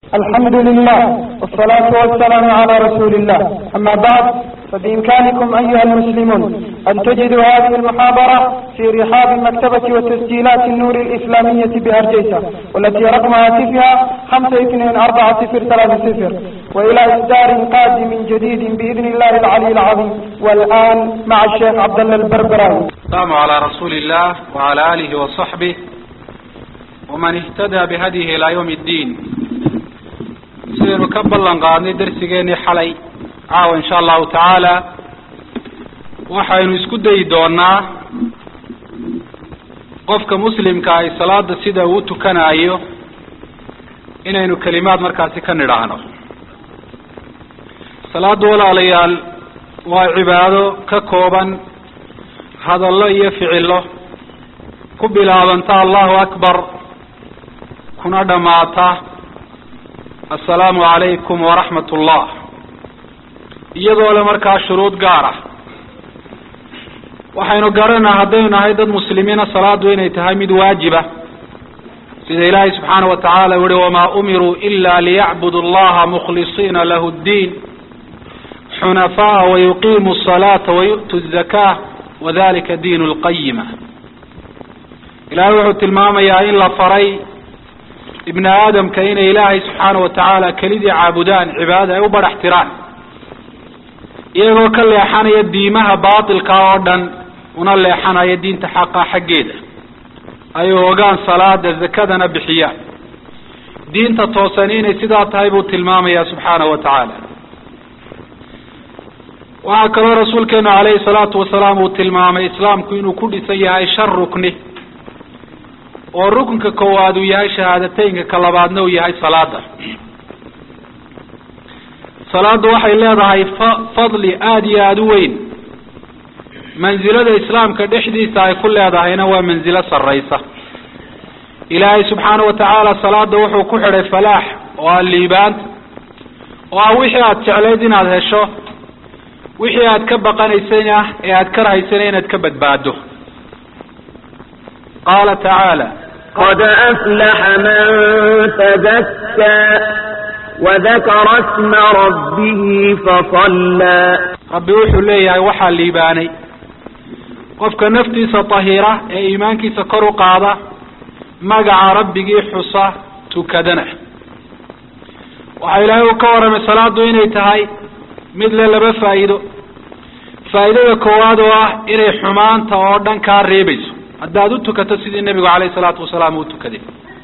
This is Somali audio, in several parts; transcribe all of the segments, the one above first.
الحمد لله والصلاة والسلام على رسول الله أما بعد فبإمكانكم أيها المسلمون أن تجدوا هذه المحاضرة في رحاب مكتبة وتسجيلات النور الإسلامية بأرجيسة والتي رقم هاتفها خمسة اثنين أربعة صفر ثلاثة صفر وإلى إصدار قادم جديد بإذن الله العلي العظيم والآن مع الشيخ عبد الله البربراوي السلام على رسول الله وعلى آله وصحبه ومن اهتدى بهديه إلى يوم الدين sidaynu ka ballan qaadnay darsigeenii xalay caawa insha allahu tacaala waxaynu isku dayi doonaa qofka muslimka ay salaada sida uu tukanayo inaynu kelimaad markaasi ka nidhaahno salaada walaalayaal waa cibaado ka kooban hadallo iyo ficillo ku bilaabanta allahu akbar kuna dhammaata assalaamu calaykum waraxmat ullah iyadoo le markaa shuruud gaar ah waxaynu garanaa haddaynu nahay dad muslimiina salaadu inay tahay mid waajiba sida ilaahay subxaana wa tacaala u yihi wamaa umiruu ila liyacbudu allaha mukhlisiina lahu ddiin xunafaa wayuqiimu asalaata wayu'tu azakaa wadalika diin lqayima ilahay wuxuu tilmaamayaa in la faray ibni aadamka inay ilaahay subxaana wa tacaala kelidii caabudaan cibaadada ay u badhax tiraan iyagoo ka leexanaya diimaha baatilka oo dhan una leexanaya diinta xaqa xaggeeda ay ogaan salaada zakadana bixiyaan diinta toosan inay sidaa tahay buu tilmaamaya subxaana wa tacaala waxaa kaloo rasuulkeenu calayhi salaatu wasalaam uu tilmaamay islaamku inuu ku dhisan yahay shan rukni oo rukunka koowaad uu yahay shahaadateynka ka labaadna uu yahay salaada salaadu waxay leedahay fa fadli aada iyo aada u weyn mansilada islaamka dhexdiisa ay ku leedahayna waa mansilo sarraysa ilaahay subxaana wa tacaala salaada wuxuu ku xidhay falaax oo ah liibaanta oo ah wixii aada jeclayd inaad hesho wixii aad ka baqanaysayna ee aada ka rahaysana inaad ka badbaado qaala tacaala qad aflaxa man tazakkaa wadakara sma rabbihi fasallaa rabbi wuxuu leeyahay waxaa liibaanay qofka naftiisa tahira ee iimaankiisa kor u qaada magaca rabbigii xusa tukadana waxaa ilaahay uu ka warramay salaadu inay tahay mid le laba faa'iido faa'idada koowaad oo ah inay xumaanta oo dhan kaa reebayso haddaad u tukato sidii nebigu calayhi salaatu wasalaam uu tukaday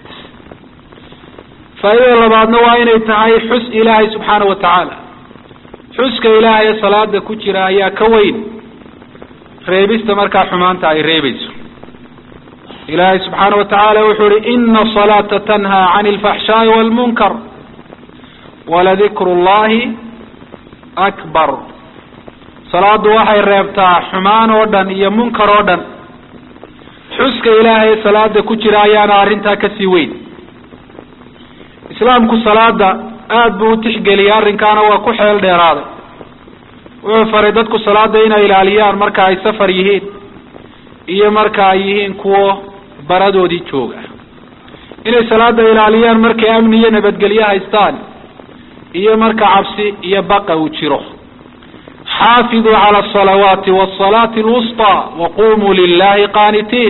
faa'idada labaadna waa inay tahay xus ilaahay subxaana wa tacaala xuska ilaahay ee salaada ku jira ayaa ka weyn reebista markaa xumaanta ay reebayso ilaahay subxaana wa tacaala wuxuu ihi ina asalaata tanhaa cani alfaxshaa'i waalmunkar waladikru llahi akbar salaadu waxay reebtaa xumaan oo dhan iyo munkar oo dhan xuska ilaahay salaada ku jira ayaana arrintaa kasii weyn islaamku salaada aada buu u tixgeliyay arrinkaana waa ku xeel dheeraaday wuxuu faray dadku salaada inay ilaaliyaan marka ay safar yihiin iyo marka ay yihiin kuwo baradoodii jooga inay salaada ilaaliyaan markay amni iyo nabadgelyo haystaan iyo marka cabsi iyo baqa uu jiro xaafiduu cala asalawaati wasalaati alwusطaa waqumuu lilahi qaanitiin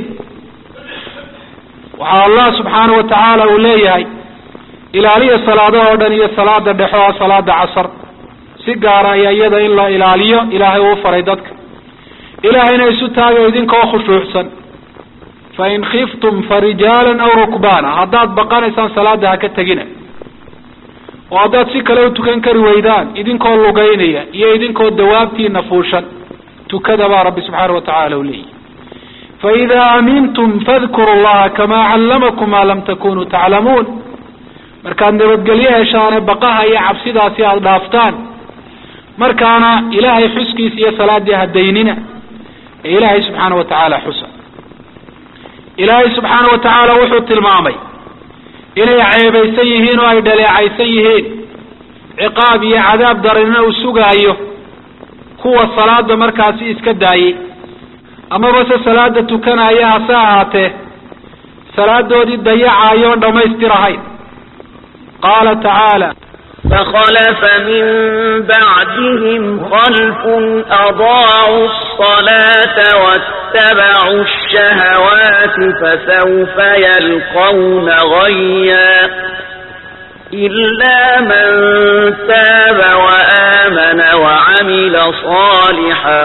waxaa allah subxaana wa tacaala uu leeyahay ilaaliya salaadaha oo dhan iyo salaada dhexo ah salaada casar si gaara ayaa iyada in la ilaaliyo ilaahay uu faray dadka ilaahayna isu taaga idinkoo khushuucsan fain khiftum farijaalan aw rukbaana haddaad baqanaysaan salaada ha ka tegina oo haddaad si kale u tukan kari weydaan idinkoo lugaynaya iyo idinkoo dawaabtiina fuushan tukada baa rabbi subxaana wa tacaala u leeyahy faidaa amintum fadkuru llaha kamaa callamakum maa lam takunuu taclamuun markaad nabadgelyo heshaane baqaha iyo cabsidaasi aada dhaaftaan markaana ilaahay xuskiisa iyo salaaddii hadaynina ee ilaahay subxaana wa tacaala xusa ilaahay subxaana wa tacaala wuxuu tilmaamay inay ceebaysan yihiin oo ay dhaleecaysan yihiin ciqaab iyo cadaab daranina uu sugaayo kuwa salaada markaasi iska daayey amaba se salaada tukanaya hase ahaatee salaadoodii dayacayo oon dhammaystirahayn qaala tacaala فخلف من بعدهم خلف أضاعوا الصلاة واتبعوا الشهوات فسوف يلقون غيا إلا من تاب وآمن وعمل صالحا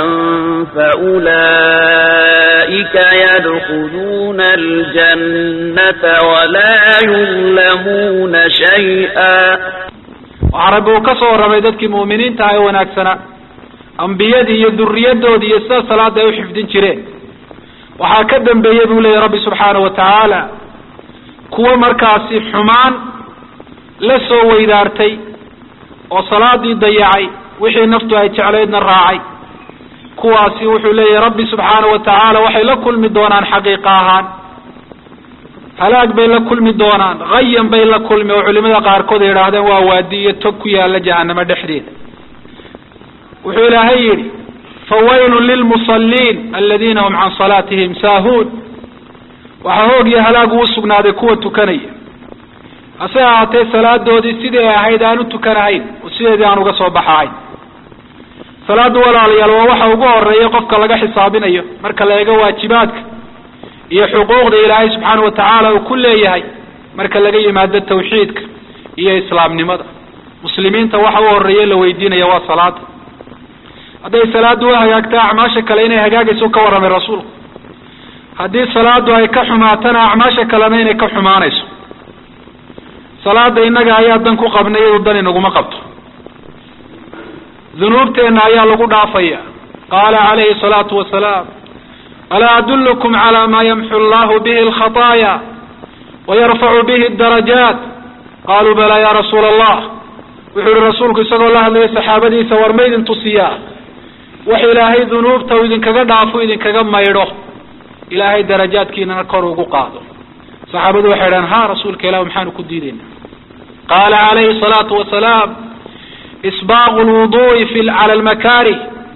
فأولئك يدخلون الجنة ولا يظلمون شيئا waxaa rabbi uu ka soo warramay dadkii mu'miniinta ah ee wanaagsanaa ambiyadii iyo duriyadoodii iyo sida salaada ay u xifdin jireen waxaa ka dambeeyey buu leeyahy rabbi subxaanahu wa tacaala kuwa markaasi xumaan la soo weydaartay oo salaadii dayacay wixii naftu ay jeclaydna raacay kuwaasi wuxuu leeyahay rabbi subxaanahu wa tacaala waxay la kulmi doonaan xaqiiqa ahaan halaag bay la kulmi doonaan hayan bay la kulmi oo culimada qaarkood ay yidhaahdeen waa waadi iyo tog ku yaala jahanamo dhexdeeda wuxuu ilaahay yidhi fawaylun lilmusaliin aladiina hum can salaatihim saahuun waxaa hoog iyo halaag uu sugnaaday kuwa tukanaya hase ahaatee salaadoodii sidii ay ahayd aan u tukanahayn oo sideedii aan uga soo baxahayn salaadu walaalayaal waa waxa ugu horeeya qofka laga xisaabinayo marka la eego waajibaadka iyo xuquuqda ilaahay subxaana wa tacaala uu ku leeyahay marka laga yimaado tawxiidka iyo islaamnimada muslimiinta waxa u horeeya la weydiinaya waa salaada hadday salaadu u hagaagta acmaasha kale inay hagaagayso ka warramay rasuulku haddii salaadu ay ka xumaatana acmaasha kalena inay ka xumaanayso salaada innaga ayaa dan ku qabnay iyadu dan inaguma qabto dunuubteenna ayaa lagu dhaafaya qaala calayhi salaatu wasalaam alaa adullukum calaa maa yamxu allahu bihi alkhataaya wayarfacu bihi darajaat qaaluu balaa ya rasuula allah wuxuu yihi rasuulku isagoo la hadlaya saxaabadiisa war ma idin tusiyaa wax ilaahay dunuubta uu idinkaga dhaafo idinkaga maydho ilaahay darajaadkiinana kor ugu qaado saxaabadu waxay dhahan ha rasuulka ilah maxaanu ku diidayna qaala calayhi salaatu wasalaam isbaaqu lwudu'i fi cala almakaarih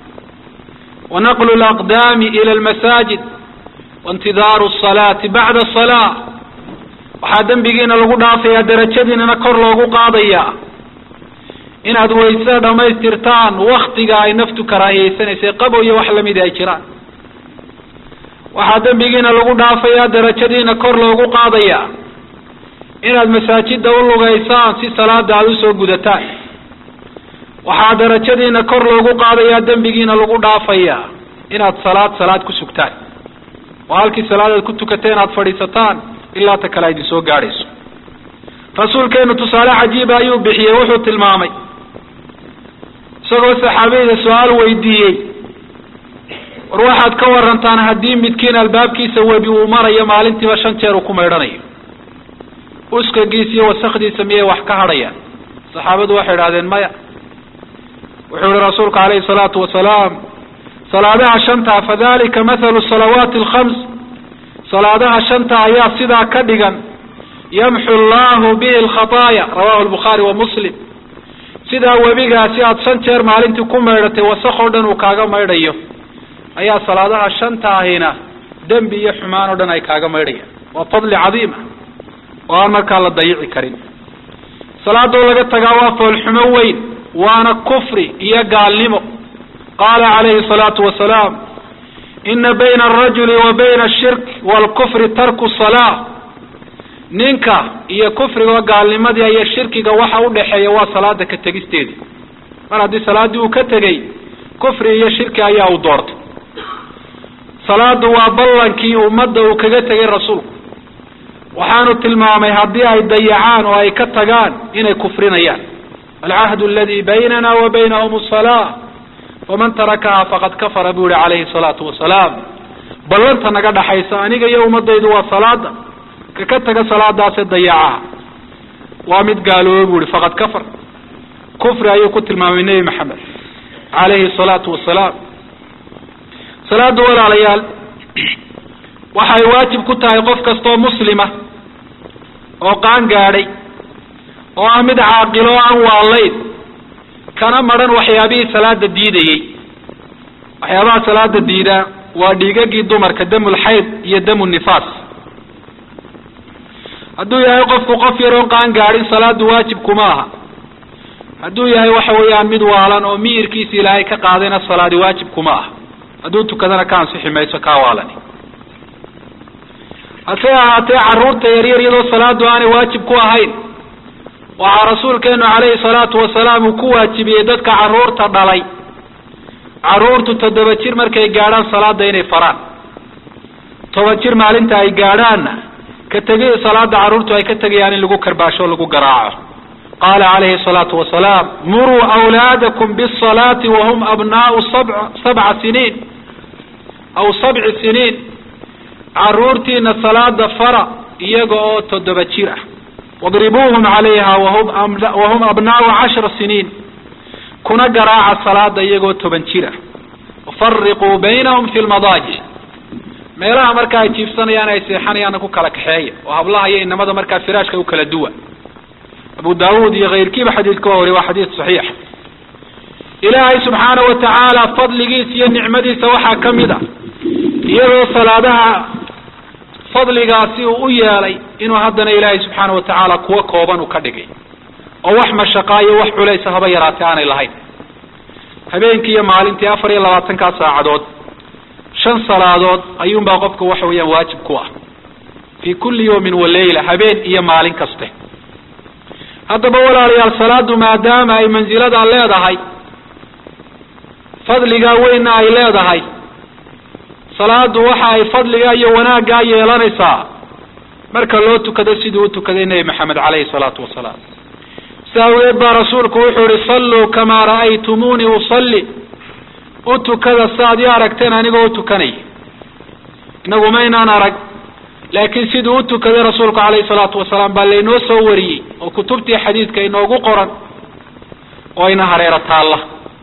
wanaqlu alaqdaami ila almasaajid waintidaaru asalaati bacda asalaa waxaa dembigiina lagu dhaafayaa darajadiinana kor loogu qaadayaa inaad waysada dhammaystirtaan waktiga ay naftu karaahiyeysanaysa qabo iyo wax lamidi ay jiraan waxaa dembigiina lagu dhaafayaa darajadiina kor loogu qaadayaa inaad masaajida u lugaysaan si salaada aada usoo gudataan waxaa darajadiina kor loogu qaadayaa dembigiina lagu dhaafayaa inaad salaad salaad ku sugtaan oo halkii salaad aad ku tukatay inaad fadhiisataan ilaa ta kale idin soo gaadhayso rasuulkeenu tusaale cajiiba ayuu bixiyey wuxuu tilmaamay isagoo saxaabiyda su-aal weydiiyey war waxaad ka warantaan haddii midkiin albaabkiisa webi uu marayo maalintiiba shan jeer uu ku maydhanayo uskagiisa iyo wasakdiisa miyay wax ka hadhayaan saxaabadu waxay idhahdeen maya wuxuu yihi rasuulku calayhi salaatu wasalaam salaadaha shanta fadalika mathalu salawaati alkhams salaadaha shanta ayaa sidaa ka dhigan yamxu allahu bihi alkhataaya rawahu albukhaari wa muslim sidaa webigaasi aada shan jeer maalintii ku maydhatay wasak oo dhan uu kaaga maydhayo ayaa salaadaha shanta ahina dembi iyo xumaan oo dhan ay kaaga maydhayaan waa fadli cadiima oo aan markaa la dayici karin salaadoo laga tagaa waa foolxumo weyn waana kufri iyo gaalnimo qaala calayhi salaatu wasalaam ina bayna alrajuli wa bayna ashirk waalkufri tarku salaa ninka iyo kufriga gaalnimadii iyo shirkiga waxa udhaxeeya waa salaada ka tegisteedii mar haddii salaaddii uu ka tegey kufri iyo shirki ayaa uu doortay salaadu waa ballankii ummadda uu kaga tegay rasuulku waxaanu tilmaamay haddii ay dayacaan oo ay ka tagaan inay kufrinayaan alcahdu aladi baynana wa baynahum asalaa faman tarakaha faqad kafara buu yihi calayhi salaatu wasalaam ballanta naga dhaxaysa aniga iyo ummadaydu waa salaada ka ka taga salaadaase dayacaha waa mid gaalooba buu yihi faqad kafar kufri ayuu ku tilmaamay nebi maxamed calayhi salaatu wasalaam salaada walaalayaal waxay waajib ku tahay qof kastoo muslima oo qaan gaadhay oo ah mid caaqilo o aan waalayn kana madhan waxyaabihii salaada diidayey waxyaabaha salaada diidaa waa dhiigagii dumarka damul xayd iyo damu nifaas hadduu yahay qofku qof yaroon qaan gaadhin salaadu waajib kuma aha hadduu yahay waxa weeyaan mid waalan oo miyirkiisa ilaahay ka qaadayna salaadi waajib kuma aha hadduu tukadana ka ansixi mayso kaa waalani hase ahaatee carruurta yaryar iyadoo salaadu aanay waajib ku ahayn waxaa rasuulkeenu calayhi salaatu wasalaam uu ku waajibiyey dadka carruurta dhalay carruurtu toddoba jir markay gaadhaan salaada inay faraan toban jir maalinta ay gaadhaanna ka tegi salaada carruurtu ay ka tegayaan in lagu karbaasho o lagu garaaco qaala calayhi salaatu wasalaam muruu awlaadakum bisalaati wahum abnaau sab sabca siniin aw sabci siniin carruurtiina salaada fara iyaga oo toddoba jir ah wadribuuhum calayha wahum wahum abnaau cashra siniin kuna garaaca salaada iyagoo toban jir ah wafariquu baynahum fi lmadaajic meelaha marka ay jiifsanayaan ay seexanayaana ku kala kaxeeya oo hablaha iyo inamada markaa firaashka u kala duwa abu daawuud iyo kayrkiiba xadiidka waa wariy waa xadiid saxiix ilaahay subxaana wa tacaala fadligiisa iyo nicmadiisa waxaa ka mid a iyadoo salaadaha fadligaasi uu u yeelay inuu haddana ilaahay subxaana wa tacaala kuwa kooban uu ka dhigay oo wax mashaqaa iyo wax culaysa haba yaraatee aanay lahayn habeenkii iyo maalintii afar iyo labaatankaa saacadood shan salaadood ayuunbaa qofka waxa weeyaan waajib ku ah fii kulli yawmin wa leyla habeen iyo maalin kaste haddaba walaalayaal salaadu maadaama ay mansiladaa leedahay fadligaa weynna ay leedahay salaadu waxa ay fadligaa iyo wanaaggaa yeelanaysaa marka loo tukado siduu u tukaday nebi maxamed caleyhi salaatu wasalaam sidaa awgeed baa rasuulku wuxuu ihi salluu kamaa ra'aytumuunii usalli u tukada saaad i aragteen anigoo u tukanaya inagu maynaan arag laakiin siduu u tukaday rasuulku calayhi salaatu wasalaam baa laynoo soo wariyey oo kutubtii xadiidka inoogu qoran oo ina hareero taalla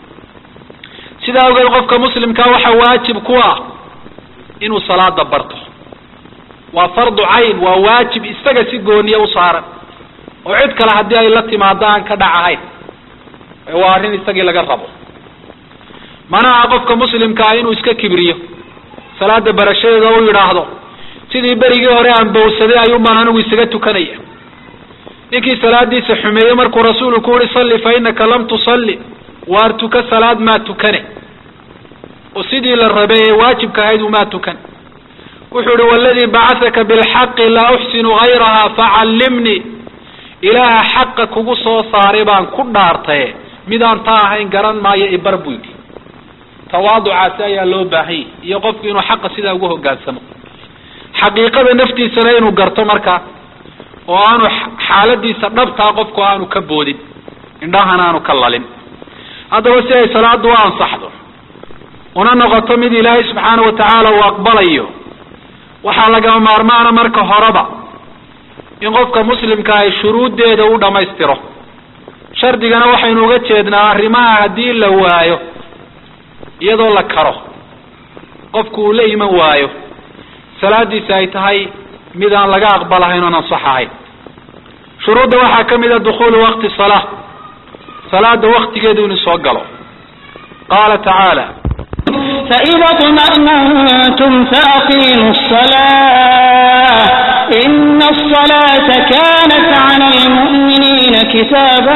sidaa awgeed qofka muslimkaa waxaa waajib ku ah inuu salaada barto waa fardu cayn waa waajib isaga si gooniya u saaran oo cid kale haddii ay la timaado aan ka dhac ahayn waa arrin isagii laga rabo mana aha qofka muslimkaa inuu iska kibriyo salaada barashadeeda u yidhaahdo sidii berigii hore aan bowsaday ayuun baan anigu isaga tukanaya ninkii salaadiisa xumeeyey markuu rasuulku ku yihi salli fa inaka lam tusalli waar tuka salaad maa tukane oo sidii la rabay ee waajibka ahayd umaa tukan wuxuu ihi waladii bacahaka bilxaqi laa uxsinu hayraha facallimnii ilaaha xaqa kugu soo saaray baan ku dhaartaye midaan taa ahayn garan maayo ibar buu yidhi tawaaducaasi ayaa loo baahanyay iyo qofku inuu xaqa sidaa ugu hogaansamo xaqiiqada naftiisana inuu garto markaa oo aanu xaaladiisa dhabtaa qofku aanu ka boodin indhahana aanu ka lalin haddaba si ay salaadu u ansaxdo una noqoto mid ilaahay subxaana wa tacaala uu aqbalayo waxaa lagama maarmaana marka horeba in qofka muslimka ay shuruuddeeda u dhammaystiro shardigana waxaynu uga jeednaa arrimaha haddii la waayo iyadoo la karo qofku uu la iman waayo salaadiisa ay tahay mid aan laga aqbalahayn oon ansax ahayn shuruudda waxaa ka mid a dukhuulu waqti salaa salaada waktigeedu inuu soo galo qaala tacaala فإذا اطمأننتم فأقيموا الصلاة إن الصلاة كانت على المؤمنين كتابا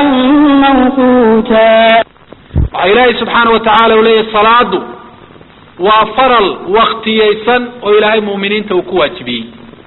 موقوتا waxaa ilaahay subxaana wa tacaala u leeyahy salaadu waa faral waktiyaysan oo ilaahay mu'miniinta uu ku waajibiyey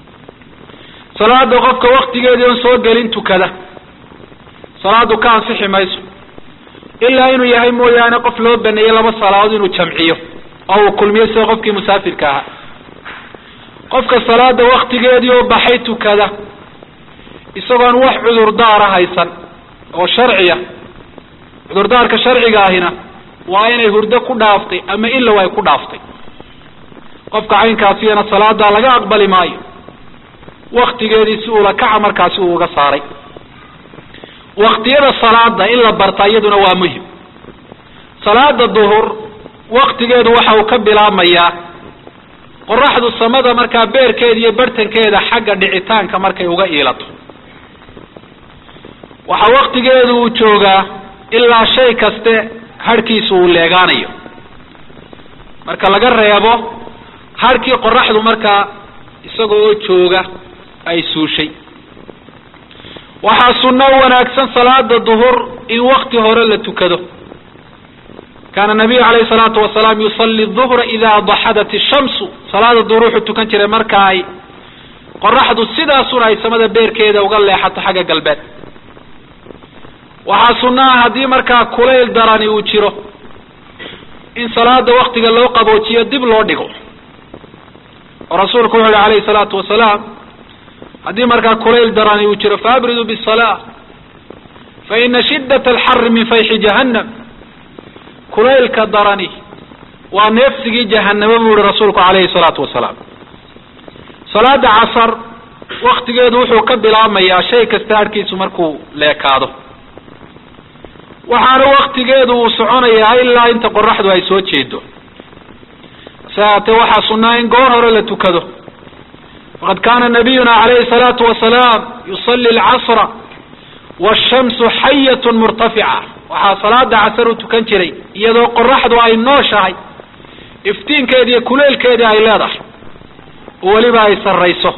salaada qofka waktigeedii on soo gelin tukada salaadu ka ansixi mayso ilaa inuu yahay mooyaane qof loo baneeyey laba salaadood inuu jamciyo oo uu kulmiyo sida qofkii musaafirka ahaa qofka salaada waktigeedii oo baxay tukada isagoon wax cudurdaara haysan oo sharciya cudurdaarka sharciga ahina waa inay hurdo ku dhaaftay ama ilow ay ku dhaaftay qofka caynkaasiyana salaadaa laga aqbali maayo waktigeedii si uula kaca markaasi uu uga saaray waktiyada salaada in la barta iyaduna waa muhim salaada duhur waktigeedu waxa uu ka bilaabmayaa qoraxdu samada markaa beerkeeda iyo bartankeeda xagga dhicitaanka markay uga iilato waxaa waktigeedu uu joogaa ilaa shay kaste harhkiisu uu leegaanayo marka laga reebo harhkii qoraxdu markaa isaga oo jooga ay suushay waxaa sunno wanaagsan salaada duhur in wakti hore la tukado kaana nabiyu calayhi salaatu wasalaam yusalli duhra idaa daxadat ishamsu salaada duhur wuxuu tukan jiray marka ay qoraxdu sidaasuna ay samada beerkeeda uga leexato xagga galbeed waxaa sunno ah haddii markaa kulayl darani uu jiro in salaada waktiga loo qaboojiyo dib loo dhigo oo rasuulku wuxu yihi calayhi salaatu wasalaam haddii markaa kulayl darani uu jiro faabriduu bisalaa fa ina shiddat alxari min fayxi jahannam kulaylka darani waa neefsigii jahanamo buu yihi rasuulku calayhi salaatu wasalaam salaada casar waktigeedu wuxuu ka bilaabmayaa shay kasta harhkiisu markuu leekaado waxaana waktigeedu uu soconayaa ilaa inta qoraxdu ay soo jeedo se haatee waxaa sunnaa in goor hore la tukado faqad kaana nabiyuna calayhi salaatu wasalaam yusalli alcasra washamsu xayatun murtafica waxaa salaada casar u tukan jiray iyadoo qoraxdu ay nooshahay iftiinkeedi iyo kuleelkeedii ay leedahay oo weliba ay sarrayso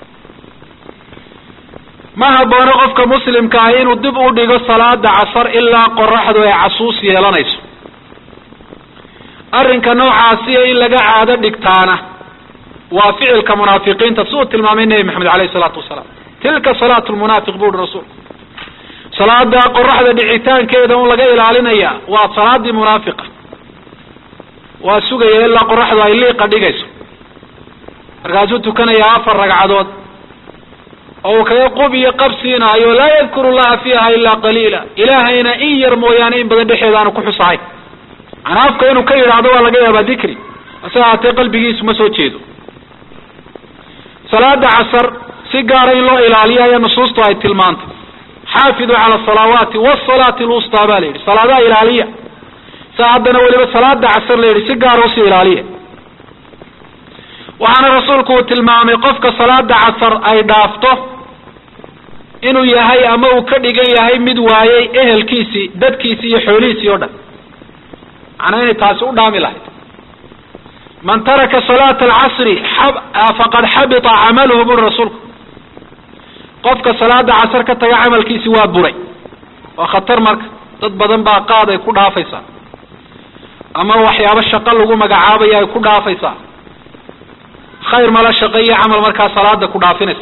ma haboono qofka muslimka ah inuu dib u dhigo salaada casar ilaa qoraxdu ay casuus yeelanayso arrinka noocaasiya in laga caado dhigtaana waa ficilka munaafiqiinta si uu tilmaamay nebi maxamed alayhi salaatu wasalaam tilka salaatu lmunaafiq bu uhi rasuul salaada qoraxda dhicitaankeeda un laga ilaalinaya waa salaadii munaafiqa waa sugaya ilaa qoraxdu ay liiqa dhigayso markaasuu tukanayaa afar ragcadood oo uu kaga qub iyo qabsiinaayo laa yadkuru llaha fiiha ilaa qaliila ilaahayna in yar mooyaane in badan dhexeeda aanu ku xusahayn manaa afka inuu ka yidhaahdo waa laga yaabaa dikri hase haatee qalbigiisu ma soo jeedo salaada casar si gaara in loo ilaaliyo ayaa nusuustu ay tilmaantay xaafiduu cala asalawaati wasalaati lwustaa baa la yidhi salaadaha ilaaliya sa haddana weliba salaada casar la yidhi si gaara usii ilaaliya waxaana rasuulku uu tilmaamay qofka salaada casar ay dhaafto inuu yahay ama uu ka dhigan yahay mid waayey ehelkiisii dadkiisii iyo xoolihiisii oo dhan macnaa inay taasi u dhaami lahayd man taraka salaata alcasri faqad xabita camaluhu buri rasuulku qofka salaada casar ka taga camalkiisi waa buray waa khatar marka dad badan baa qaad ay ku dhaafaysaa ama waxyaabo shaqo lagu magacaabaya ay ku dhaafaysaa khayr mala shaqo iyo camal markaa salaada ku dhaafinaysa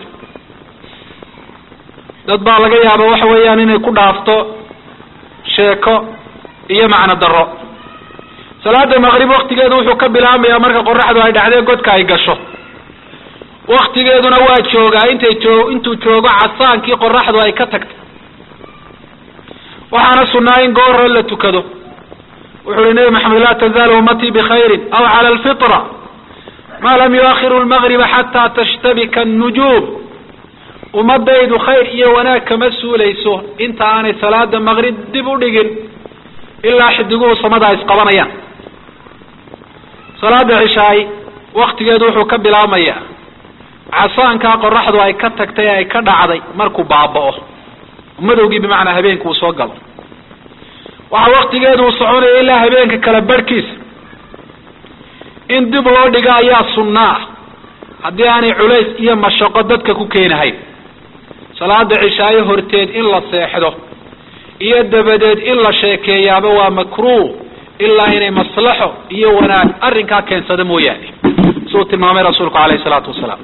dad baa laga yaaba waxa weeyaan inay ku dhaafto sheeko iyo macno daro salaada maqrib waktigeedu wuxuu ka bilaabmayaa marka qoraxdu ay dhacdee godka ay gasho waktigeeduna waa joogaa intay joo intuu joogo casaankii qoraxdu ay ka tagtay waxaana sunnaa in goor hore la tukado wuxu uhi nebi maxamed laa tazaalu ummatii bikhayrin aw cala alfitra ma lam yuakhiru lmagriba xataa tashtabika annujuum ummadaydu khayr iyo wanaag kama suulayso inta aanay salaada maqrib dib u dhigin ilaa xidiguhu samada ay isqabanayaan salaada cishaay waktigeedu wuxuu ka bilaabmayaa casaankaa qoraxdu ay ka tagtay ay ka dhacday markuu baaba'o madowgii bimacnaa habeenka uu soo galo waxaa waktigeedu uu soconaya ilaa habeenka kala barhkiisa in dib loo dhigo ayaa sunna ah haddii aanay culays iyo mashaqo dadka ku keenahayn salaada cishaayo horteed in la seexdo iyo dabadeed in la sheekeeyaaba waa makruuh ilaa inay maslaxo iyo wanaag arrinkaa keensada mooyaane siuu tilmaamay rasuulku alayhi salaatu wasalaam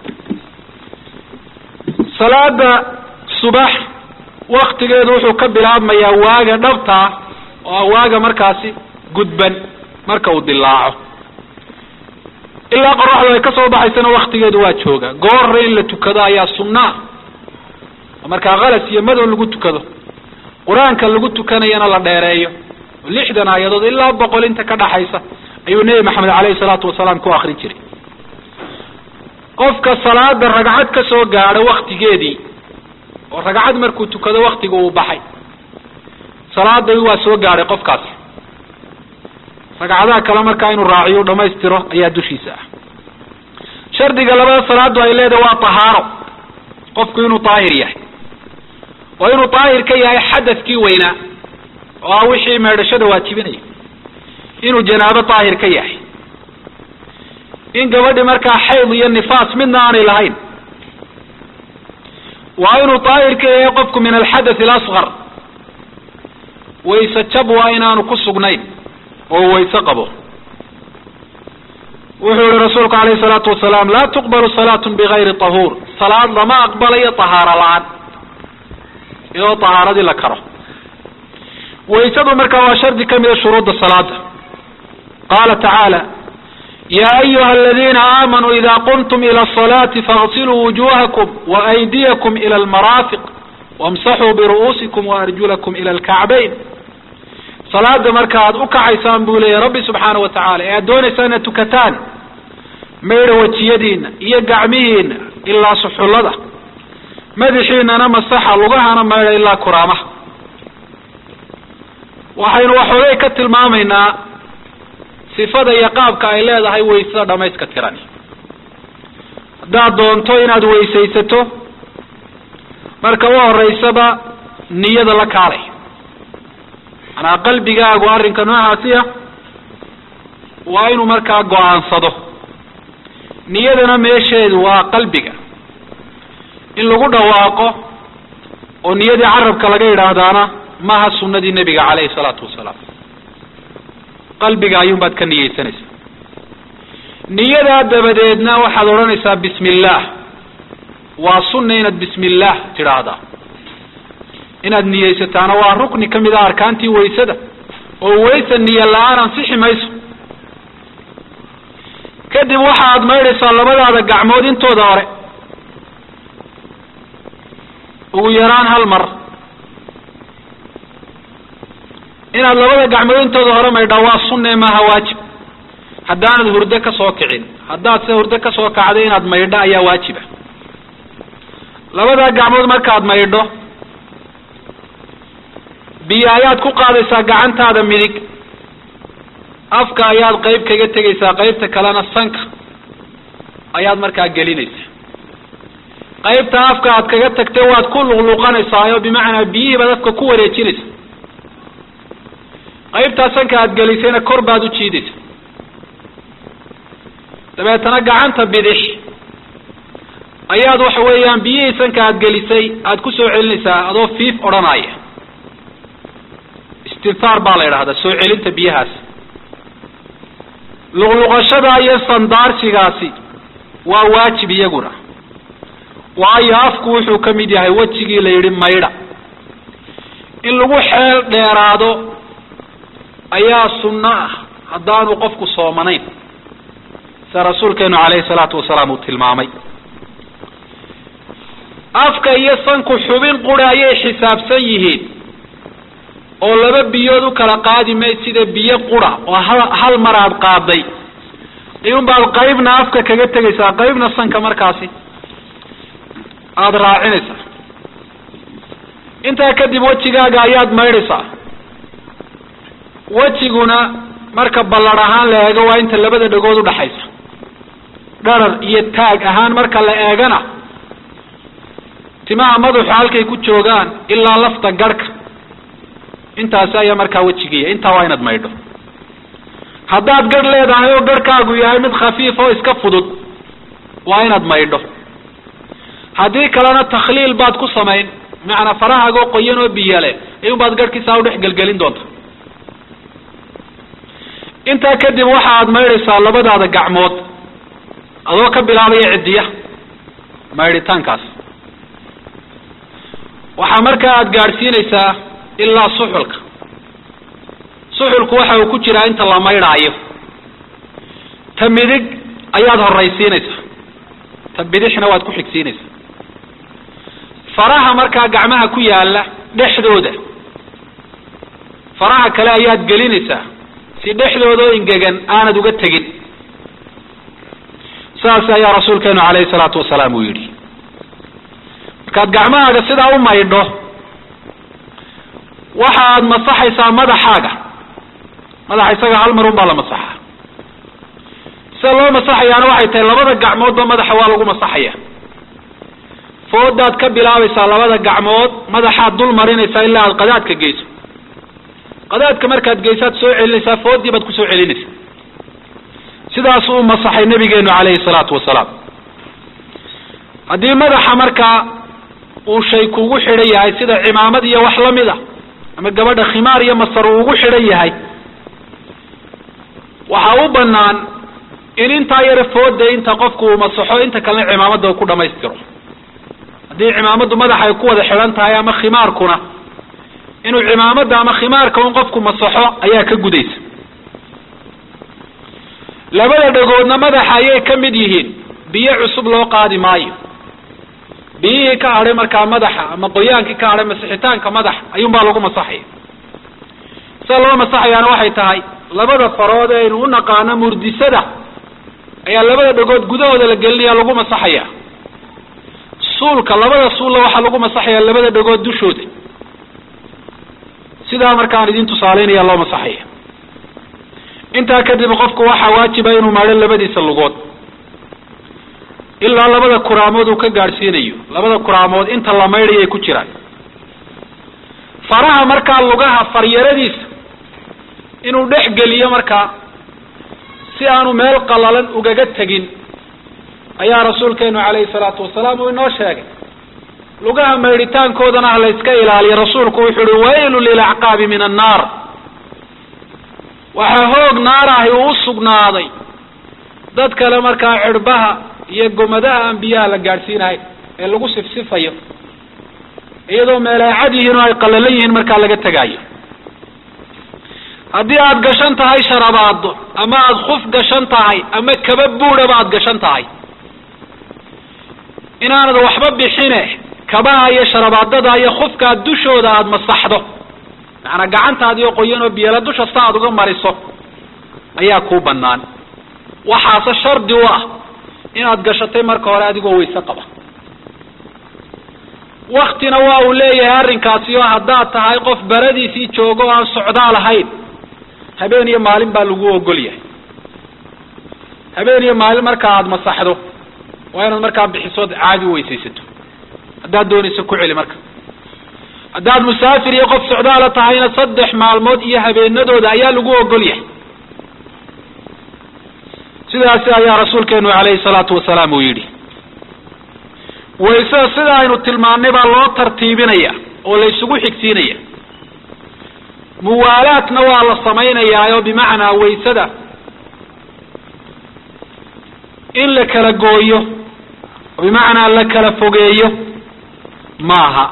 salaada subax waktigeedu wuxuu ka bilaabmayaa waaga dhabtaa oo waaga markaasi gudban marka uu dilaaco ilaa qoraxdu ay ka soo baxaysana waktigeedu waa jooga goorre in la tukado ayaa sunnaa oo markaa khalas iyo madow lagu tukado qur-aanka lagu tukanayana la dheereeyo oo lixdan aayadood ilaa boqol inta ka dhaxaysa ayuu nebi maxamed caleyhi salaatu wasalaam ku akrin jiray qofka salaada ragcad ka soo gaadho waktigeedii oo ragcad markuu tukado waktiga uu baxay salaada waa soo gaadhay qofkaasi ragcadaha kale markaa inuu raaciyo u dhamaystiro ayaa dushiisa ah shardiga labada salaadu ay leedahay waa tahaaro qofku inuu daahir yahay oo inuu daahir ka yahay xadadkii weynaa oo ah wixii meedhashada waajibinaya inuu janaabo daahir ka yahay in gabadhi markaa xayd iyo nifaas midna aanay lahayn waa inuu daahir ka yahay qofku min alxadath alasqar wayse jab waa inaanu ku sugnayn oo wayse qabo wuxuu yihi rasuulku alayhi salaatu wasalaam laa tuqbalu salaatu bigayri tahuur salaad lama aqbalayo tahaaro la-aan iyadoo tahaaradii la karo waysadu markaa waa shardi ka mida shuruudda salaada qaala tacaala ya ayuha aladiina aamanuu ida qumtum ila asalaati faغsiluu wujuhakum waaydiyakum ila almaraafiq wamsaxuu biru'uusikum waarjulakum ila alkacbayn salaada marka aad u kacaysaan buu leeyahy rabbi subxaana wa tacala ee aad doonaysaan inaad tukataan maydha wejiyadiina iyo gacmihiina ilaa suxullada madaxiinana masaxa lugahana maydha ilaa kuraamaha waxaynu waxoogay ka tilmaamaynaa sifada iyo qaabka ay leedahay waysada dhamayska tirani haddaad doonto inaad weysaysato marka u horeysaba niyada la kaalay manaa qalbigaagu arrinka noocaasi ah waa inuu markaa go-aansado niyadana meesheedu waa qalbiga in lagu dhawaaqo oo niyadii carabka laga yidhaahdaana maaha sunadii nebiga caleyhi salaatu wasalaam qalbiga ayuunbaad ka niyeysanaysaa niyadaa dabadeedna waxaad odhanaysaa bismi illaah waa sunna inaad bismi illaah tidhaahdaa inaad niyeysataana waa rukni ka mid ah arkaantii waysada oo waysa niyo la-aan ansixi mayso kadib waxaad maydhaysaa labadaada gacmood intooda hore ugu yaraan hal mar inaad labada gacmood intooda hore maydhaa waa sunne maaha waajib haddaanad hurdo ka soo kicin haddaad se hurdo ka soo kacday inaad maydho ayaa waajiba labadaa gacmood markaad maydho biyo ayaad ku qaadaysaa gacantaada midig afka ayaad qayb kaga tegaysaa qaybta kalena sanka ayaad markaa gelinaysaa qaybta afka aad kaga tagtay waad ku luqluqanaysaa oo bimacnaa biyihii baad afka ku wareejinaysa qaybtaa sanka aad gelisayna kor baad u jiidaysa dabeetana gacanta bidix ayaad waxa weeyaan biyihii sanka aad gelisay aad ku soo celinaysaa adoo fiif odhanaya istinhaar baa la yidhahdaa soo celinta biyahaas luqluqashada iyo sandaarsigaasi waa waajib iyaguna waayo afku wuxuu ka mid yahay wejigii la yidhi maydha in lagu xeel dheeraado ayaa sunno ah haddaanu qofku soomanayn sida rasuulkeenu calayhi salaatu wasalaam uu tilmaamay afka iyo sanku xubin qura ayay xisaabsan yihiin oo laba biyood u kala qaadi mayd sida biyo qura oo hal hal mar aad qaaday iyunbaad qaybna afka kaga tegaysaa qaybna sanka markaasi aada raacinaysaa intaa kadib wejigaaga ayaad maydhaysaa wejiguna marka ballar ahaan la eego waa inta labada dhagood udhaxaysa dharar iyo taag ahaan marka la eegana timaha madaxu halkay ku joogaan ilaa lafta garhka intaasi ayaa markaa wejigiya intaa waa inaad maydho haddaad garh leedahay oo garhkaagu yahay mid khafiif oo iska fudud waa inaad maydho haddii kalena takhliil baad ku samayn macanaa farahaagoo qoyan oo biyale iyun baad garhkiisaa udhex gelgelin doonta intaa kadib waxa aad maydhaysaa labadaada gacmood adoo ka bilaabaya ciddiya maydhitaankaas waxaa markaa aada gaadhsiinaysaa ilaa suxulka suxulku waxa uu ku jiraa inta la maydhaayo ta midig ayaad horraysiinaysaa ta bidixna waad ku xigsiinaysaa faraha markaa gacmaha ku yaala dhexdooda faraha kale ayaad gelinaysaa si dhexdooda oo ingegan aanad uga tegin saas ayaa rasuulkeenu calayhi salaatu wasalaam uu yidhi markaad gacmahaaga sidaa u maydho waxa aad masaxaysaa madaxaaga madaxa isaga hal mar un baa la masaxaa sida loo masaxayaana waxay tahay labada gacmoodba madaxa waa lagu masaxaya foodaad ka bilaabaysaa labada gacmood madaxaad dul marinaysaa ilaa aad qadaadka geyso qadaadka markaad geysaad soo celinaysaa foodii baad kusoo celinaysaa sidaasuu u masaxay nabigeenu calayhi salaatu wasalaam haddii madaxa markaa uu shay kugu xidhan yahay sida cimaamad iyo wax lamid a ama gabadha khimaar iyo masar uu ugu xidhan yahay waxaa u banaan in intaa yara fooda inta qofku uu masaxo inta kalena cimaamada uu ku dhamaystiro haddii cimaamadu madaxa ay ku wada xidhan tahay ama khimaarkuna inuu cimaamada ama khimaarka un qofku masaxo ayaa ka gudaysa labada dhagoodna madaxa ayay ka mid yihiin biyo cusub loo qaadi maayo biyihii ka hadhay markaa madaxa ama qoyaankii ka hadhay masixitaanka madaxa ayuunbaa lagu masaxaya sida loo masaxayaana waxay tahay labada farood ee aynu u naqaano murdisada ayaa labada dhagood gudahooda la gelinaya lagu masaxaya suulka labada suulla waxaa lagu masaxaya labada dhagood dushooda sidaa markaan idin tusaaleynaya loo masaxaya intaa kadib qofku waxaa waajiba inuu maadho labadiisa lugood ilaa labada kuraamood uu ka gaadhsiinayo labada kuraamood inta la maydhayay ku jiraan faraha markaa lugaha faryaradiisa inuu dhex geliyo markaa si aanu meel qalalan ugaga tegin ayaa rasuulkeenu calayhi salaatu wasalaam uu inoo sheegay lugaha maydhitaankoodana ha la yska ilaaliyo rasuulku wuxuu uhi waylu lilacqaabi min annaar waxaa hoog naarahi uu u sugnaaday dad kale markaa cirbaha iyo gomadaha aan biyaha la gaadhsiinahay ee lagu sifsifayo iyadoo meeleecad yihiin oo ay qalalan yihiin markaa laga tegaayo haddii aada gashan tahay sharabaado ama aada kuf gashan tahay ama kaba buudhaba aada gashan tahay inaanad waxba bixine kabaha iyo sharabaadada iyo kufkaa dushooda aada masaxdo macanaa gacantaadiio qoyan oo biyala dushasta aada uga mariso ayaa kuu banaan waxaase shardi u ah inaad gashatay marka hore adigoo wayse qaba waktina waa uu leeyahay arrinkaasi oo haddaad tahay qof baradiisii joogo o aan socdaal ahayn habeen iyo maalin baa lagu ogol yahay habeen iyo maalin markaa aada masaxdo waa inaad markaa bixisood caadi u weysaysato haddaad doonayso ku celi marka haddaad musaafir iyo qof socdaala tahayna saddex maalmood iyo habeenadooda ayaa lagu ogol yahay sidaasi ayaa rasuulkeenu calayhi salaatu wasalaam uu yidhi waysada sida aynu tilmaannay baa loo tartiibinaya oo la isugu xigsiinaya muwaalaadna waa la samaynayaa oo bimacnaa waysada in la kala gooyo oo bimacnaa la kala fogeeyo maaha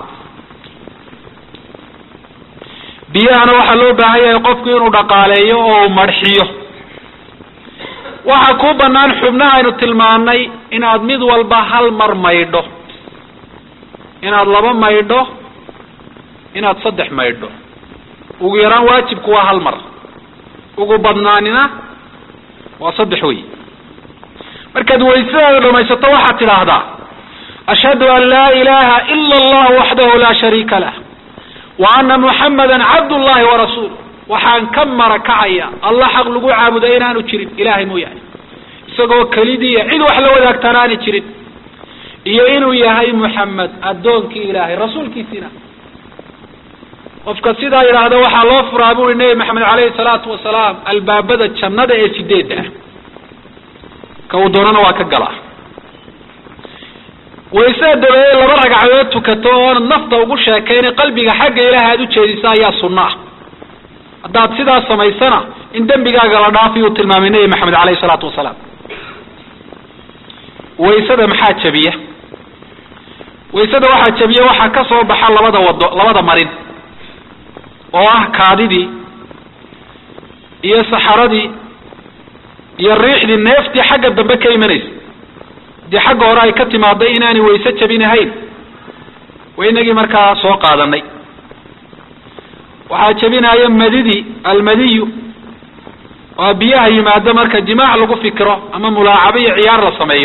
biyahana waxaa loo baahan yahay qofku inuu dhaqaaleeyo oo uu marxiyo waxaa kuu banaan xubnaha aynu tilmaanay inaad mid walba hal mar maydho inaad laba maydho inaad saddex maydho ugu yaraan waajibku waa hal mar ugu badnaanina waa saddex wey markaad waysadaada dhamaysato waxaad tidhaahdaa ashhadu an laa ilaha ila allah waxdahu laa shariika lah wa ana muxamada cabdullahi warasuul waxaan ka mara kacaya allah xaq lagu caabuda inaanu jirin ilahay mooyaane isagoo kelidiiya cid wax la wadaagtaan aani jirin iyo inuu yahay muxamed addoonkii ilaahay rasuulkiisiina qofka sidaa yidhaahda waxaa loo furaa buri nebi maxamed caleyhi salaatu wasalaam albaabada jannada ee sideedda ah ka uu doonana waa ka galaa waysada dabeeye laba ragcadood tukato oonad nafta ugu sheekayna qalbiga xagga ilaahay aada ujeedisa ayaa sunno ah haddaad sidaas samaysana in dembigaaga la dhaafi uu tilmaamay nebi maxamed caleyhi salaatu wasalaam waysada maxaa jabiya waysada waxaa jabiya waxaa ka soo baxa labada wado labada marin oo ah kaadidii iyo saxaradii iyo riixdii neeftii xagga dambe ka imanaysa dee xagga hore ay ka timaado inaanay wayse jabinahayn waa inagii markaa soo qaadanay waxaa jabinaya madidii almadiyu waa biyaha yimaado marka jimaac lagu fikiro ama mulaacabo iyo ciyaar la sameeyo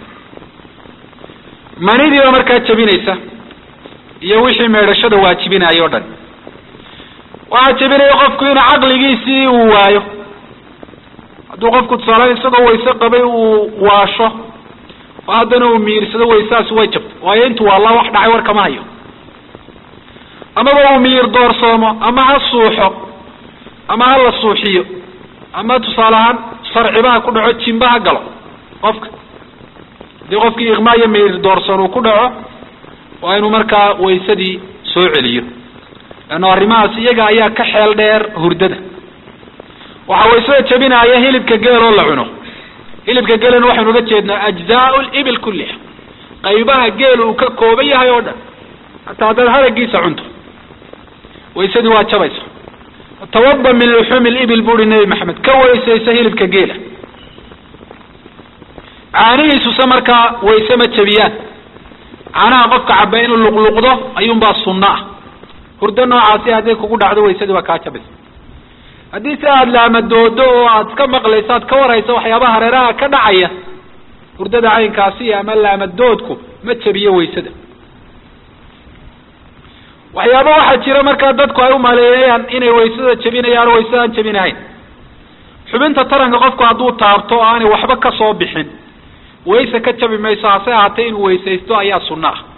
manidii baa markaa jabinaysa iyo wixii meedhashada waajibinaya o dhan waxaa jabinaya qofku inuu caqligiisii uu waayo hadduu qofku tusaale isagoo wayse qabay uu waasho oo haddana uu miirsado waysaasi way jabto waayo intu waalla wax dhacay war kama hayo amaba uu miyir doorsoomo ama ha suuxo ama ha la suuxiyo ama tusaale ahaan sarcibaha ku dhaco jimba ha galo qofka hadii qofkii iqmaa iyo miyir doorsoon uu ku dhaco waa inuu markaa waysadii soo celiyo leanno arrimahaas iyaga ayaa ka xeel dheer hurdada waxaa waysada jabinaya hilibka geeloo la cuno hilibka geelana waxaynu uga jeednaa ajzaau libil kulliha qaybaha geel uu ka kooban yahay oo dhan hataa haddaad haragiisa cunto waysadii waa jabaysa tawaba min luxuumi libil bu uhi nebi maxamed ka weysaysa hilibka geela caanihiisuse markaa wayse ma jabiyaan caanaha qofka caba inuu luqluqdo ayuunbaa sunno ah hurdo noocaasi hadday kugu dhacdo waysadii waa kaa jabaysa haddii si aada laamadoodo oo aad iska maqlayso aad ka warhayso waxyaabaha hareeraha ka dhacaya hurdada caynkaasi ama laamadoodku ma jabiyo waysada waxyaaba waxaa jira markaa dadku ay umaleeyayaan inay waysada jabinayaan oo waysada aan jabinahayn xubinta taranka qofku hadduu taabto oo aanay waxba ka soo bixin wayse ka jabi mayso hase ahaatee inuu weysaysto ayaa sunno ah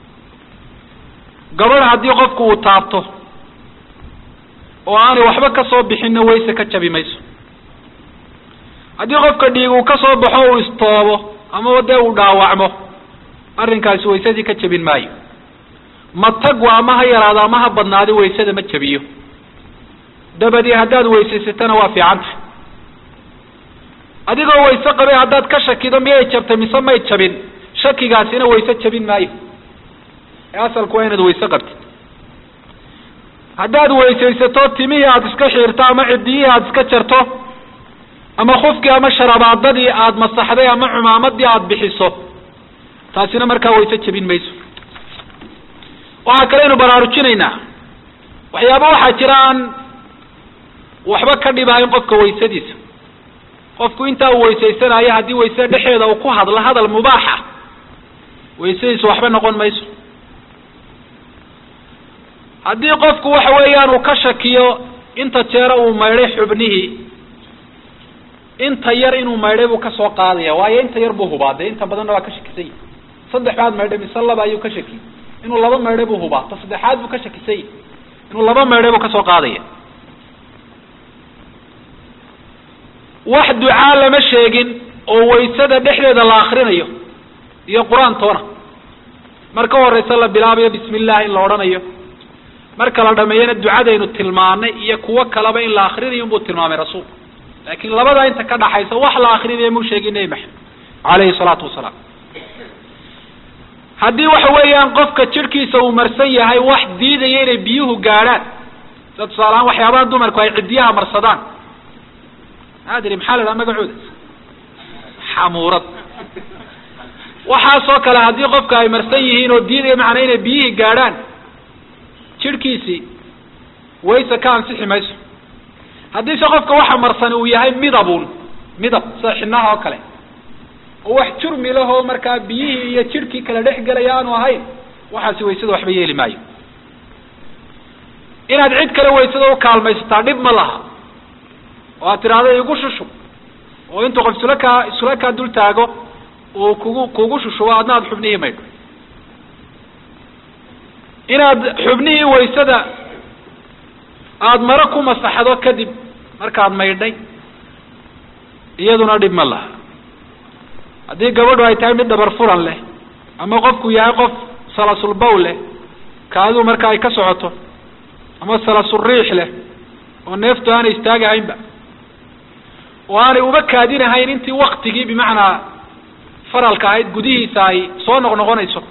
gabadh haddii qofku uu taabto oo aanay waxba ka soo bixinna wayse ka jabi mayso haddii qofka dhiig uu ka soo baxo uu istoobo ama dee uu dhaawacmo arrinkaasi waysadii ka jabin maayo matagwa ama ha yaraado ama ha badnaado waysada ma jabiyo dabadii haddaad weysaysatana waa fiican tahay adigoo wayse qabay haddaad ka shakido miyay jabtay mise may jabin shakigaasina wayse jabin maayo ee asalku waa inaad wayse qabtid haddaad weysaysato timihii aada iska xiirto ama cidiyihii aada iska jarto ama khufkii ama sharabaadadii aada masaxday ama cumaamadii aada bixiso taasina markaa wayse jabin mayso waxaa kaleynu baraarujinaynaa waxyaaba waxaa jira aan waxba ka dhibahayn qofka waysadiisa qofku intaa uu weysaysanayo haddii waysada dhexeeda uu ku hadlo hadal mubaaxa waysadiisu waxba noqon mayso haddii qofku waxa weeyaan uu ka shakiyo inta jeera uu maydhay xubnihii inta yar inuu maydhay buu kasoo qaadaya waayo inta yar buu hubaa dee inta badanna waa ka shakisan yahi saddex baad maydhay mise laba ayuu ka shakiyey inuu laba maydhay buu hubaa ta saddexaad buu ka shakisan yahi inuu laba maydhay buu kasoo qaadaya wax ducaa lama sheegin oo waysada dhexdeeda la akrinayo iyo qur-aan toona marka horeysa la bilaabayo bismi illah in la odhanayo marka la dhameeyana ducadaynu tilmaanay iyo kuwo kaleba in la akrinayo unbuu tilmaamay rasuulku laakiin labada inta ka dhaxaysa wax la akrinayo muu sheegin nebi maxamed calayhi salaatu wasalaam haddii waxa weeyaan qofka jirhkiisa uu marsan yahay wax diidaya inay biyuhu gaadhaan sida tusaalehaan waxyaabaha dumarku ay ciddiyaha marsadaan adri maxaa la dhaha magacooda xamuurad waxaasoo kale haddii qofka ay marsan yihiin oo diidaya macnaa inay biyihii gaadhaan jirhkiisii wayse ka ansixi mayso haddiise qofka waxa marsan uu yahay midabun midab sida xinaha oo kale oo wax jurmi lahoo markaa biyihii iyo jirhkii kala dhex gelaya aanu ahayn waxaasi waysada waxba yeeli maayo inaad cid kale waysada u kaalmaysataa dhib ma laha oo aad tidhaahdo igu shushub oo intuu qof isula kaa isula kaa dul taago uu kugu kugu shushubo adna aada xubnihii maydho inaad xubnihii waysada aada maro ku masaxdo kadib markaad maydhay iyaduna dhib ma laha haddii gabadhu ay tahay mid dhabar furan leh ama qofku yahay qof salasulbaw leh kaaduu marka ay ka socoto ama salasuriix leh oo neeftu aanay istaagahaynba oo aanay uba kaadinahayn intii waktigii bimacnaa faralka ahayd gudihiisa ay soo noqnoqonayso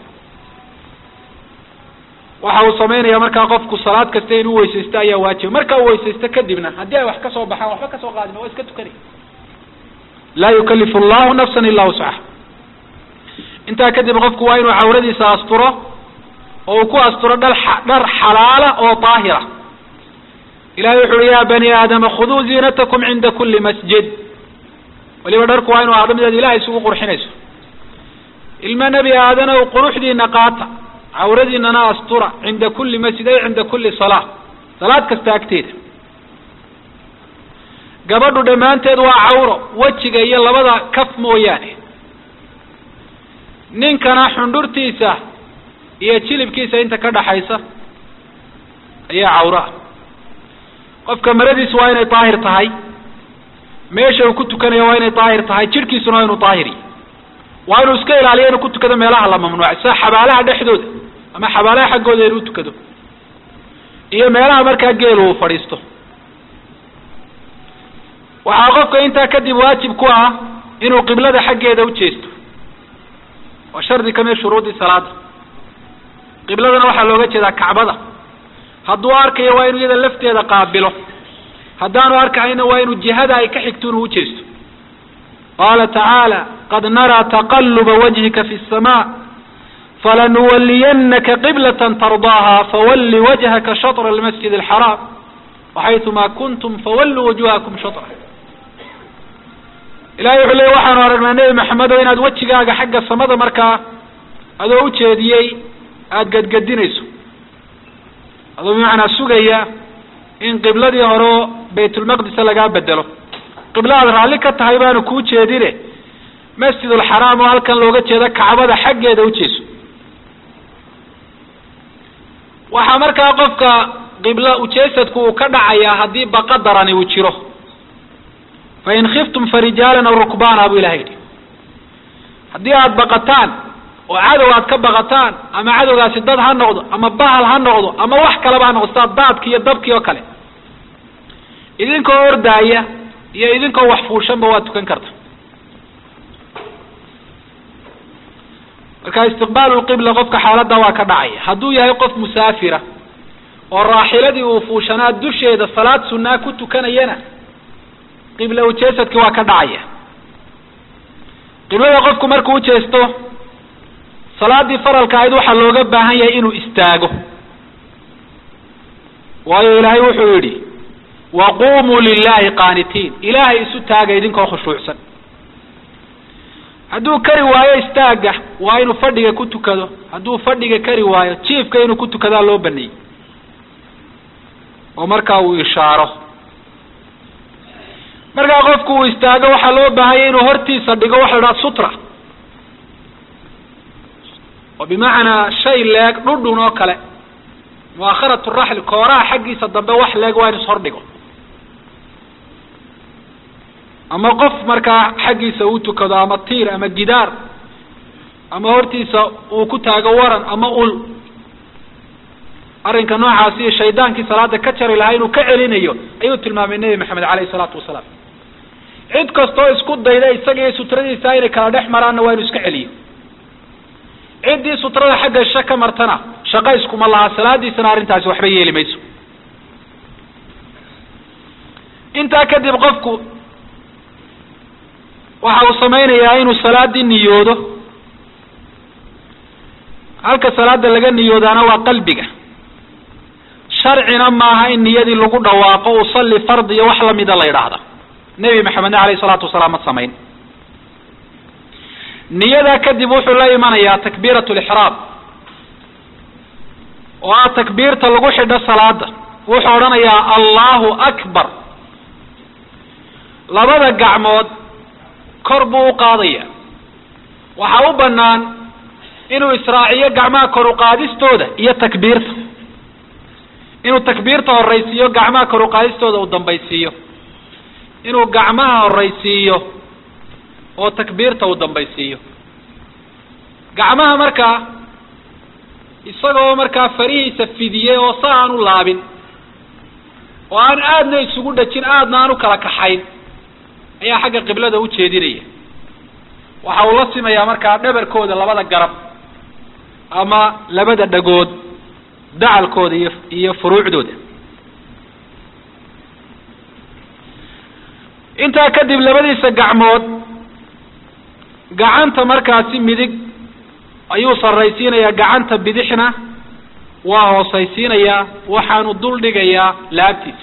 waxa uu samaynaya markaa qofku salaad kasta inuu weysaysto ayaa waajiba markaa uu weysaysto kadibna haddii ay wax ka soo baxaan waxba kasoo qaadin waa iska tukanay laa yukalifu allahu nafsan ilaa wuscaha intaa kadib qofku waa inuu cawradiisa asturo oo uu ku asturo dhar dhar xalaala oo daahira ilahay wuxu uhi ya bani aadama khuduu ziinatakum cinda kuli masjid waliba dharku waa inu ahdo midaad ilahay isugu qurxinayso ilma nebi aadanow quruxdiina qaata cawradiinana astura cinda kuli masjid ay cinda kuli salaa salaad kasta agteeda gabadhu dhammaanteed waa cawro wejiga iyo labada kaf mooyaane ninkana xundhurtiisa iyo jilibkiisa inta ka dhaxaysa ayaa cawro ah qofka maradiisu waa inay daahir tahay meesha uu ku tukanayo waa inay daahir tahay jirhkiisuna waa inuu daahiri waa inuu iska ilaaliyo inuu ku tukado meelaha la mamnuucay sida xabaalaha dhexdooda ama xabaalaha xaggooda inuu tukado iyo meelaha markaa geelu uu fadhiisto waxaa qofka intaa kadib waajib ku ah inuu qiblada xaggeeda u jeesto waa shardi kamid shuruudii salaada qibladana waxaa looga jeedaa kacbada hadduu arkayo waa inuu iyada lafteeda qaabilo haddaanu arkahayna waa inuu jihada ay ka xigto inuu ujeesto qaala tacaala qad naraa taqaluba wajhika fi الsma falanuwaliyanaka qiblة tardaaha fawali wajhaka shaطr اlmasjid الxaraam waxayثuma kuntum fawaluu wujuhakum shaطra ilahay wuxuu leey waxaanu aragnaa nebi maxamedo inaad wejigaaga xagga samada markaa adoo ujeediyey aada gadgadinayso adoo bimacnaa sugaya in qibladii hore baytulmaqdisa lagaa bedelo qibla aad raalli ka tahay baanu kuu jeedine masjid ulxaraam oo halkan looga jeedo kacbada xaggeeda ujeeso waxaa markaa qofka qibla ujeesadku uu ka dhacayaa haddii baqa darani uu jiro fain khiftum farijaalan aw rukbaana buu ilahay yidhi haddii aada baqataan oo cadow aad ka baqataan ama cadowgaasi dad ha noqdo ama bahal ha noqdo ama wax kaleba ha noqdo sidaa daadki iyo dabkii oo kale idinkoo ordaaya iyo idinkoo wax fuushanba waad tukan karta marka istiqbaalu lqibla qofka xaaladda waa ka dhacaya hadduu yahay qof musaafira oo raaxiladii uu fuushanaa dusheeda salaad sunaa ku tukanayana qibla ujeesadki waa ka dhacaya qiblada qofku markuu ujeesto salaadii faralka ahayd waxaa looga baahan yahay inuu istaago waayo ilaahay wuxuu yidhi waqumuu lilahi qaanitiin ilaahay isu taaga idinkoo khushuucsan hadduu kari waayo istaaga waa inuu fadhiga ku tukado hadduu fadhiga kari waayo jiifka inuu ku tukadaa loo baneeyey oo markaa uu ishaaro markaa qofku uu istaago waxaa loo baahanya inuu hortiisa dhigo waxa la dhaha sutra oo bimacnaa shay leeg dhudhun oo kale muakharat raxli kooraha xaggiisa dambe wax leeg waa inu ishordhigo ama qof markaa xaggiisa uu tukado ama tiir ama gidaar ama hortiisa uu ku taago waran ama ul arrinka noocaasi shaydaankii salaada ka jari lahaa inuu ka celinayo ayuu tilmaamay nebi maxamed caleyhi salaatu wasalaam cid kastoo isku dayda isaga iyo sutradiisa inay kala dhex maraanna waa inu iska celiyo ciddii sutrada xagga sha ka martana shaqo iskuma laha salaadiisana arrintaasi waxba yeeli mayso intaa kadib qofku waxa uu samaynayaa inuu salaadii niyoodo halka salaada laga niyoodaana waa qalbiga sharcina maaha in niyadii lagu dhawaaqo usalli fard iyo wax lamida la yidhaahda nebi maxamedna alayhi salaatu wasalaam ma samayn niyadaa kadib wuxuu la imanayaa takbiirat lixraam oo ah takbiirta lagu xidho salaada wuxuu odhanayaa allahu akbar labada gacmood kor buu u qaadaya waxaa u banaan inuu israaciyo gacmaha kor uqaadistooda iyo takbiirta inuu takbiirta horaysiiyo gacmaha kor uqaadistooda uu dambaysiiyo inuu gacmaha horaysiiyo oo takbiirta uu dambaysiiyo gacmaha markaa isagoo markaa farihiisa fidiyey oo sa aan u laabin oo aan aadna isugu dhajin aadna aan u kala kaxayn ayaa xagga qiblada u jeedinaya waxa uu la simayaa markaa dhabarkooda labada garab ama labada dhagood dacalkooda iyo iyo furuucdooda intaa kadib labadiisa gacmood gacanta markaasi midig ayuu sarraysiinayaa gacanta bidixna waa hoosaysiinayaa waxaanu dul dhigayaa laabtiisa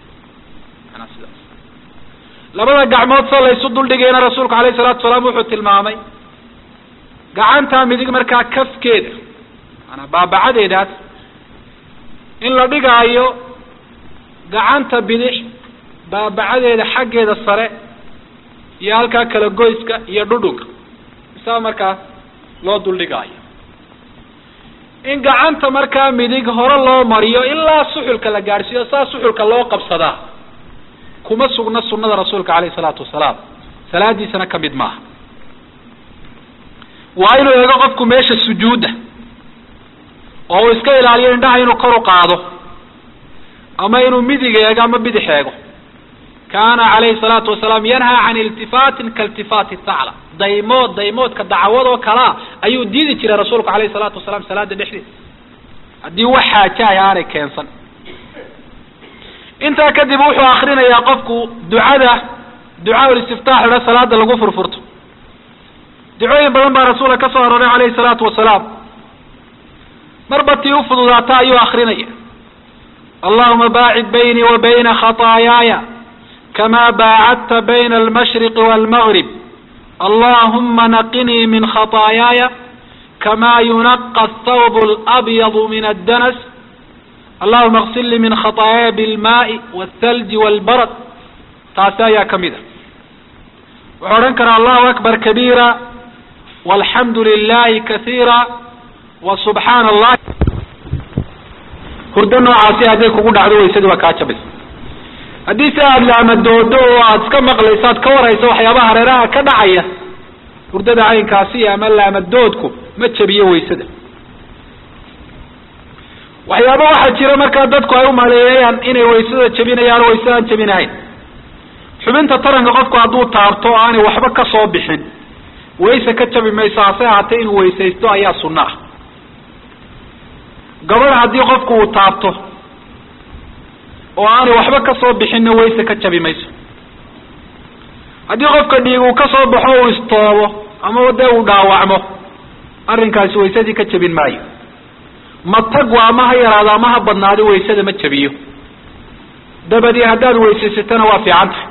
labada gacmood soo laysu duldhigayna rasuulku alayhi salaatu salaam wuxuu tilmaamay gacanta midig markaa kafkeeda maanaa baabacadeedaas in la dhigaayo gacanta bidix baabacadeeda xaggeeda sare iyo halkaa kala goyska iyo dhudhunka isaa markaa loo duldhigaayo in gacanta markaa midig hore loo mariyo ilaa suxulka la gaadhsiiyo saa suxulka loo qabsadaa kuma sugna sunada rasuulka alayhi salaatu wasalaam salaadiisana ka mid maaha waa inuu eego qofku meesha sujuudda oo uu iska ilaaliyo indhaha inuu kor u qaado ama inuu midig eego ama bidix eego kaana calayhi salaatu wasalaam yanhaa can iltifaatin kailtifaati thacla daymood daymoodka dacwadoo kalea ayuu diidi jiray rasuulku alayhi salaatu wasalaam salaada dhexdeeda haddii wax xaajahay aanay keensan intaa kadib wuxuu akrinayaa qofku ducada ducaa listiftaax idha salaada lagu furfurto ducooyin badan baa rasuulka ka soo aroray calayhi salaatu wasalaam marba tii u fududaata ayuu akrinaya allahuma baacid baynii wa bayna khataayaaya kama baacadta bayna almashriqi waalmagrib allahuma naqinii min khataayaaya kama yunaqa athawb alabyadu min addanas allahuma aksil lii min khataayaaya bilmaai waalthalji waalbarad taasi ayaa ka mid a wuxuu odhan karaa allahu akbar kabiira walxamdu lilahi kasiira wa subxaana allah hurdo noocaasi hadday kugu dhacdo waysadii waa kaa jabaysa haddii si aada laamadoodo oo aada iska maqlayso aad ka warayso waxyaabaha hareeraha ka dhacaya hurdada caynkaasi ama laamadoodku ma jabiyo waysada waxyaaba waxaa jira markaa dadku ay u maleeyayaan inay waysada jabinayaan oo waysada aan jabinahayn xubinta taranka qofku hadduu taabto o aanay waxba ka soo bixin wayse ka jabi mayso hase ahaatee inuu weysaysto ayaa sunno ah gabadh haddii qofku uu taabto oo aanay waxba ka soo bixinna wayse ka jabi mayso haddii qofka dhiig uu ka soo baxo uu istoobo ama dee uu dhaawacmo arrinkaasi waysadii ka jabin maayo matagwa ama ha yaraado ama ha badnaado waysada ma jabiyo dabadii haddaad weysaysatana waa fiican tahay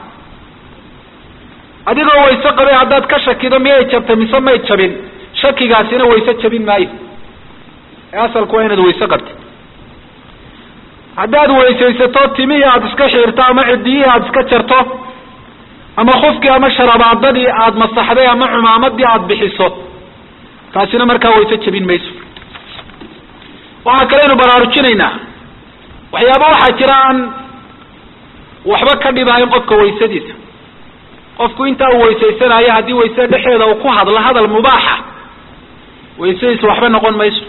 adigoo wayse qabay haddaad ka shakido miyay jabtay mise may jabin shakigaasina wayse jabin maayo ee asalku waa inaad wayse qabtid haddaad weysaysato timihii aada iska xiirto ama cidiyihii aada iska jarto ama khufkii ama sharabaadadii aada masaxday ama cumaamadii aada bixiso taasina markaa wayse jabin mayso waxaa kaleynu baraarujinaynaa waxyaaba waxaa jira aan waxba ka dhibahayn qofka waysadiisa qofku intaa uu weysaysanayo haddii waysada dhexeeda uu ku hadlo hadal mubaaxa waysadiisa waxba noqon mayso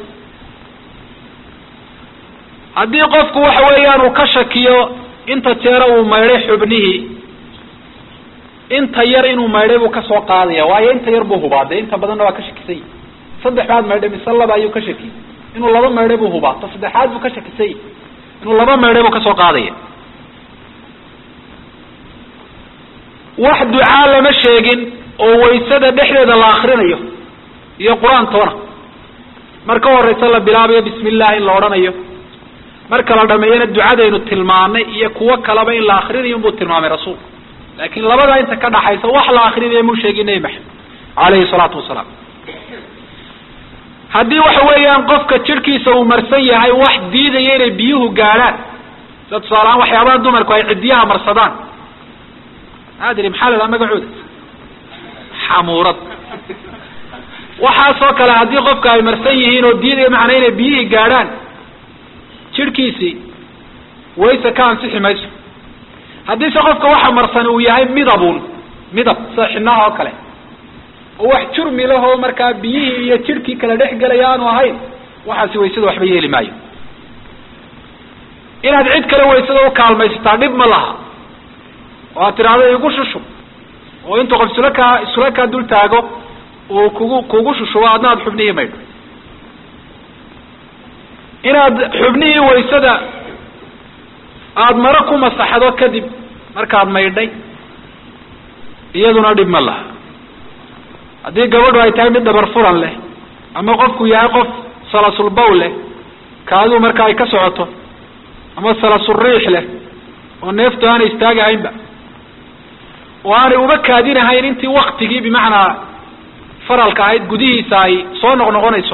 haddii qofku waxa weeyaan uu ka shakiyo inta jeera uu maydhay xubnihii inta yar inuu maydhay buu kasoo qaadaya waayo inta yar buu hubaaday inta badanna waa ka shakisany saddex baad maydhay mise laba ayuu ka shakiyey inuu laba maydhay buu hubaa ta saddexaad buu ka shakisany inuu laba maydhay buu kasoo qaadaya wax ducaa lama sheegin oo waysada dhexdeeda la akrinayo iyo qur-aan toona marka horeysa la bilaabayo bismi illah in la odhanayo marka la dhameeyana ducadaynu tilmaanay iyo kuwo kaleba in la akrinayo inbuu tilmaamay rasuulku laakiin labadaa inta ka dhaxaysa wax la akrinayo muu sheegin nebi maxamed calayhi salaatu wasalaam haddii waxa weeyaan qofka jirhkiisa uu marsan yahay wax diidaya inay biyuhu gaadhaan sida tusaalehaan waxyaabaha dumarku ay ciddiyaha marsadaan adri maxaa la dhaha magacooda xamuurad waxaasoo kale haddii qofka ay marsan yihiin oo diidaya macnaa inay biyihii gaadhaan jirhkiisii wayse ka ansixi mayso haddiise qofka waxa marsan uu yahay midabun midab sida xinaha oo kale oo wax jurmi lahoo markaa biyihii iyo jirhkii kala dhex gelaya aanu ahayn waxaasi waysada waxba yeeli maayo inaad cid kale waysada u kaalmaysataa dhib ma laha oo aad tidhaahdo igu shushub oo intuu qof isula kaa isula kaa dul taago uu kugu kugu shushubo adna aad xubnihii maydho inaad xubnihii waysada aada maro ku masaxdo kadib markaad maydhay iyaduna dhib ma laha haddii gabadhu ay tahay mid dhabar furan leh ama qofku yahay qof salasulbaw leh kaaduu marka ay ka socoto ama salasuriix leh oo neeftu aanay istaagahaynba oo aanay uba kaadinahayn intii waktigii bimacnaa faralka ahayd gudihiisa ay soo noqnoqonayso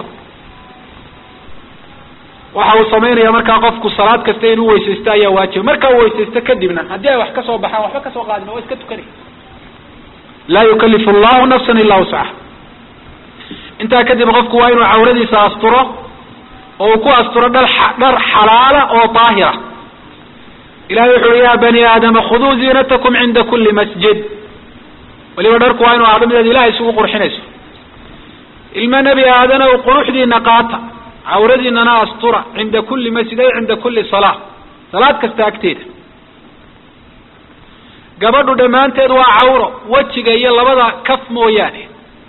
waxa uu samaynaya markaa qofku salaad kasta inuu weysaysto ayaa waajiba markaa uu weysaysto kadibna haddii ay wax ka soo baxaan waxba kasoo qaadin waa iska tukanay laa yukalifu allahu nafsan ilaa wuscaha intaa kadib qofku waa inuu cawradiisa asturo oo uu ku asturo dhar dhar xalaala oo daahira ilahay wuxu uhi ya bani aadama khuduu ziinatakum cinda kuli masjid waliba dharku waa inu ahdo midaad ilahay isugu qurxinayso ilma nebi aadana u quruxdiina qaata cawradiinana astura cinda kulli masjid ay cinda kulli salaa salaad kasta agteeda gabadhu dhammaanteed waa cawro wejiga iyo labada kaf mooyaane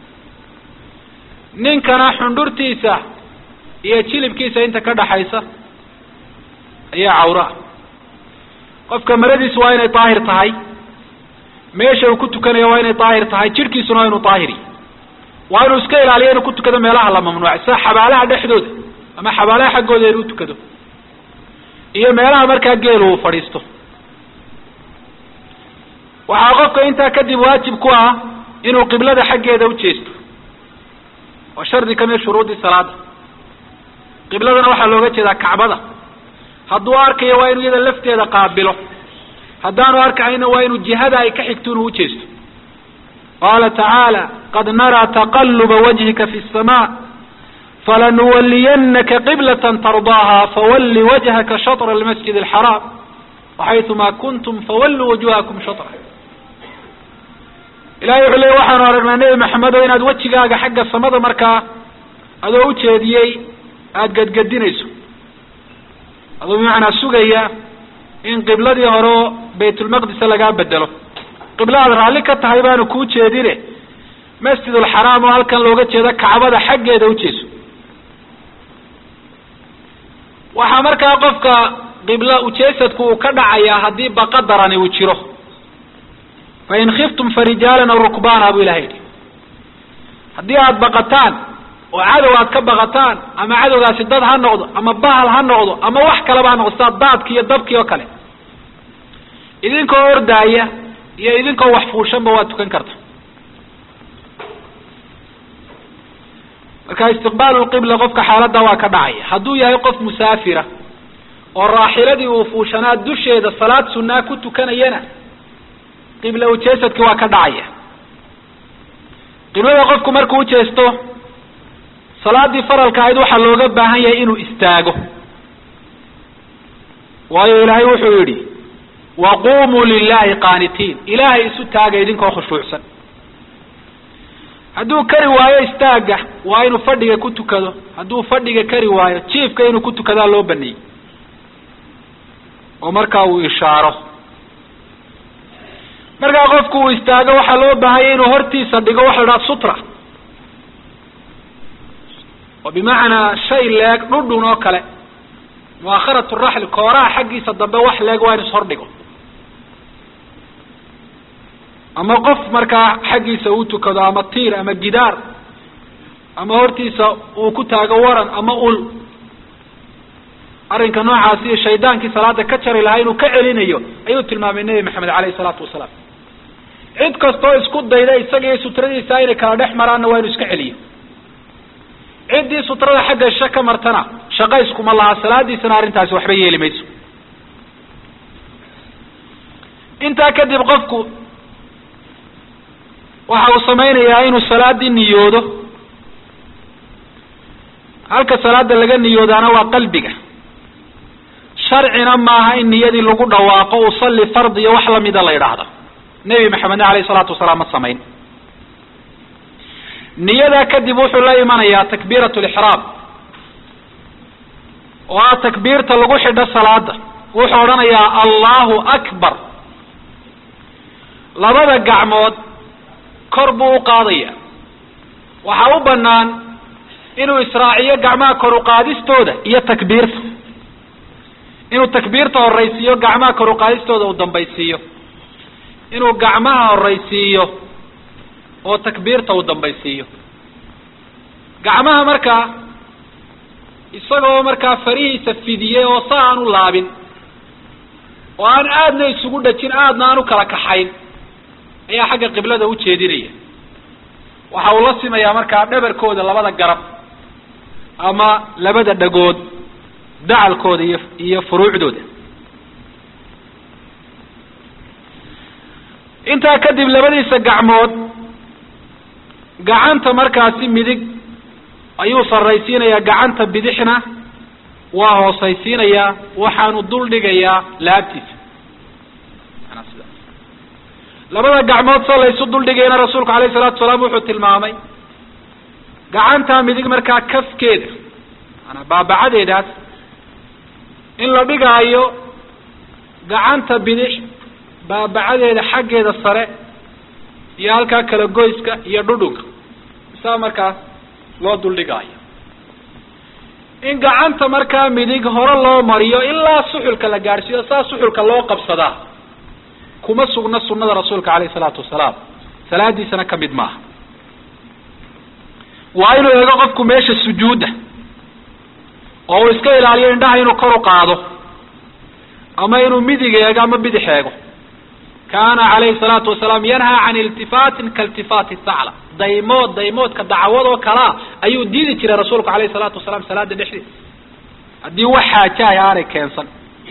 ninkana xundhurtiisa iyo jilibkiisa inta ka dhaxaysa ayaa cawro ah qofka maradiisu waa inay daahir tahay meesha uu ku tukanayo waa inay daahir tahay jidhkiisuna waa inuu daahiri waa inuu iska ilaaliyo inuu ku tukado meelaha la mamnuucay sida xabaalaha dhexdooda ama xabaalaha xaggooda inuu tukado iyo meelaha markaa geelu uu fadhiisto waxaa qofka intaa kadib waajib ku ah inuu qiblada xaggeeda ujeesto waa shardi kamid shuruudi salaada qibladana waxaa looga jeedaa kacbada hadduu arkayo waa inuu iyada lafteeda qaabilo haddaanu arkayna waa inuu jihada ay ka xigto inuu ujeesto qaala tacaala qad naraa taqaluba wajhika fi الsma falanuwaliyanaka qiblata tardaaha fawalli wajhaka shaطra almasjid alxaraam waxayثuma kuntum fawalluu wujuhakum shatra ilahay wuxuu leey waxaanu aragnaa nebi maxamedo inaad wejigaaga xagga samada markaa adoo ujeediyey aada gadgadinayso adoo bimacnaa sugaya in qibladii hore oo baytulmaqdisa lagaa bedelo qibla aad raalli ka tahay baanu kuu jeedine masjid ulxaraam oo halkan looga jeedo kacbada xaggeeda ujeeso waxaa markaa qofka qibla ujeesadku uu ka dhacayaa haddii baqa darani uu jiro fain khiftum farijaalan aw rukbaana buu ilahay yidhi haddii aada baqataan oo cadow aad ka baqataan ama cadowgaasi dad ha noqdo ama bahal ha noqdo ama wax kaleba ha noqdo sidaa daadki iyo dabkii oo kale idinkoo ordaaya iyo idinkoo wax fuushanba waad tukan karta marka istiqbaalu lqibla qofka xaaladda waa ka dhacaya hadduu yahay qof musaafira oo raaxiladii uu fuushanaa dusheeda salaad sunaa ku tukanayana qibla ujeesadki waa ka dhacaya qiblada qofku markuu ujeesto salaadii faralka ahayd waxaa looga baahan yahay inuu istaago waayo ilaahay wuxuu yidhi waqumuu lilahi qaanitiin ilaahay isu taaga idinkoo khushuucsan hadduu kari waayo istaaga waa inuu fadhiga ku tukado hadduu fadhiga kari waayo jiifka inuu ku tukadaa loo baneeyey oo markaa uu ishaaro markaa qofku uu istaago waxaa loo baahanya inuu hortiisa dhigo waxa la dhaha sutra oo bimacnaa shay leeg dhudhun oo kale muakharat raxli kooraha xaggiisa dambe wax leeg waa inu ishordhigo ama qof markaa xaggiisa uu tukado ama tiir ama gidaar ama hortiisa uu ku taago waran ama ul arrinka noocaasi shaydaankii salaada ka jari lahaa inuu ka celinayo ayuu tilmaamay nebi maxamed caleyhi salaatu wasalaam cid kastoo isku dayda isaga iyo sutradiisa inay kala dhex maraanna waa inuu iska celiyo ciddii sutrada xagga sha ka martana shaqa iskuma laha salaadiisana arrintaasi waxba yeeli mayso intaa kadib qofku waxa uu samaynayaa inuu salaadii niyoodo halka salaada laga niyoodaana waa qalbiga sharcina maaha in niyadii lagu dhawaaqo usalli fard iyo wax lamida la yidhaahdo nebi maxamedna alayh isalaatu wasalaam ma samayn niyadaa kadib wuxuu la imanayaa takbiirat lixraam oo ah takbiirta lagu xidho salaada wuxuu odhanayaa allahu akbar labada gacmood kor buu u qaadaya waxaa u banaan inuu israaciyo gacmaha kor uqaadistooda iyo takbiirta inuu takbiirta horaysiiyo gacmaha kor uqaadistooda uu dambaysiiyo inuu gacmaha horaysiiyo oo takbiirta uu dambaysiiyo gacmaha markaa isagoo markaa farihiisa fidiyey oo sa aan u laabin oo aan aadna isugu dhajin aadna aan u kala kaxayn ayaa xagga qiblada ujeedinaya waxa uu la simayaa markaa dhabarkooda labada garab ama labada dhagood dacalkooda iyo iyo furuucdooda intaa kadib labadiisa gacmood gacanta markaasi midig ayuu sarraysiinayaa gacanta bidixna waa hoosaysiinayaa waxaanu dul dhigayaa laabtiisa labada gacmood soo laysu duldhigayna rasuulku alayh salatu salaam wuxuu tilmaamay gacanta midig markaa kafkeeda maanaa baabacadeedaas in la dhigaayo gacanta bidix baabacadeeda xaggeeda sare iyo halkaa kala goyska iyo dhudhunka saa markaas loo duldhigaayo in gacanta markaa midig hore loo mariyo ilaa suxulka la gaadhsiiyo saa suxulka loo qabsadaa kuma sugna sunada rasuulka alayh isalaatu wasalaam salaadiisana ka mid maaha waa inuu eego qofku meesha sujuudda oo uu iska ilaaliyo indhaha inuu kor u qaado ama inuu midig eego ama bidix eego kaana calayhi salaatu wasalaam yanhaa can iltifaatin kailtifaati sacla daymood daymoodka dacwad oo kalaa ayuu diidi jiray rasuulku alayhi salaatu wasalaam salaada dhexdeeda haddii wax xaajahay aanay keensan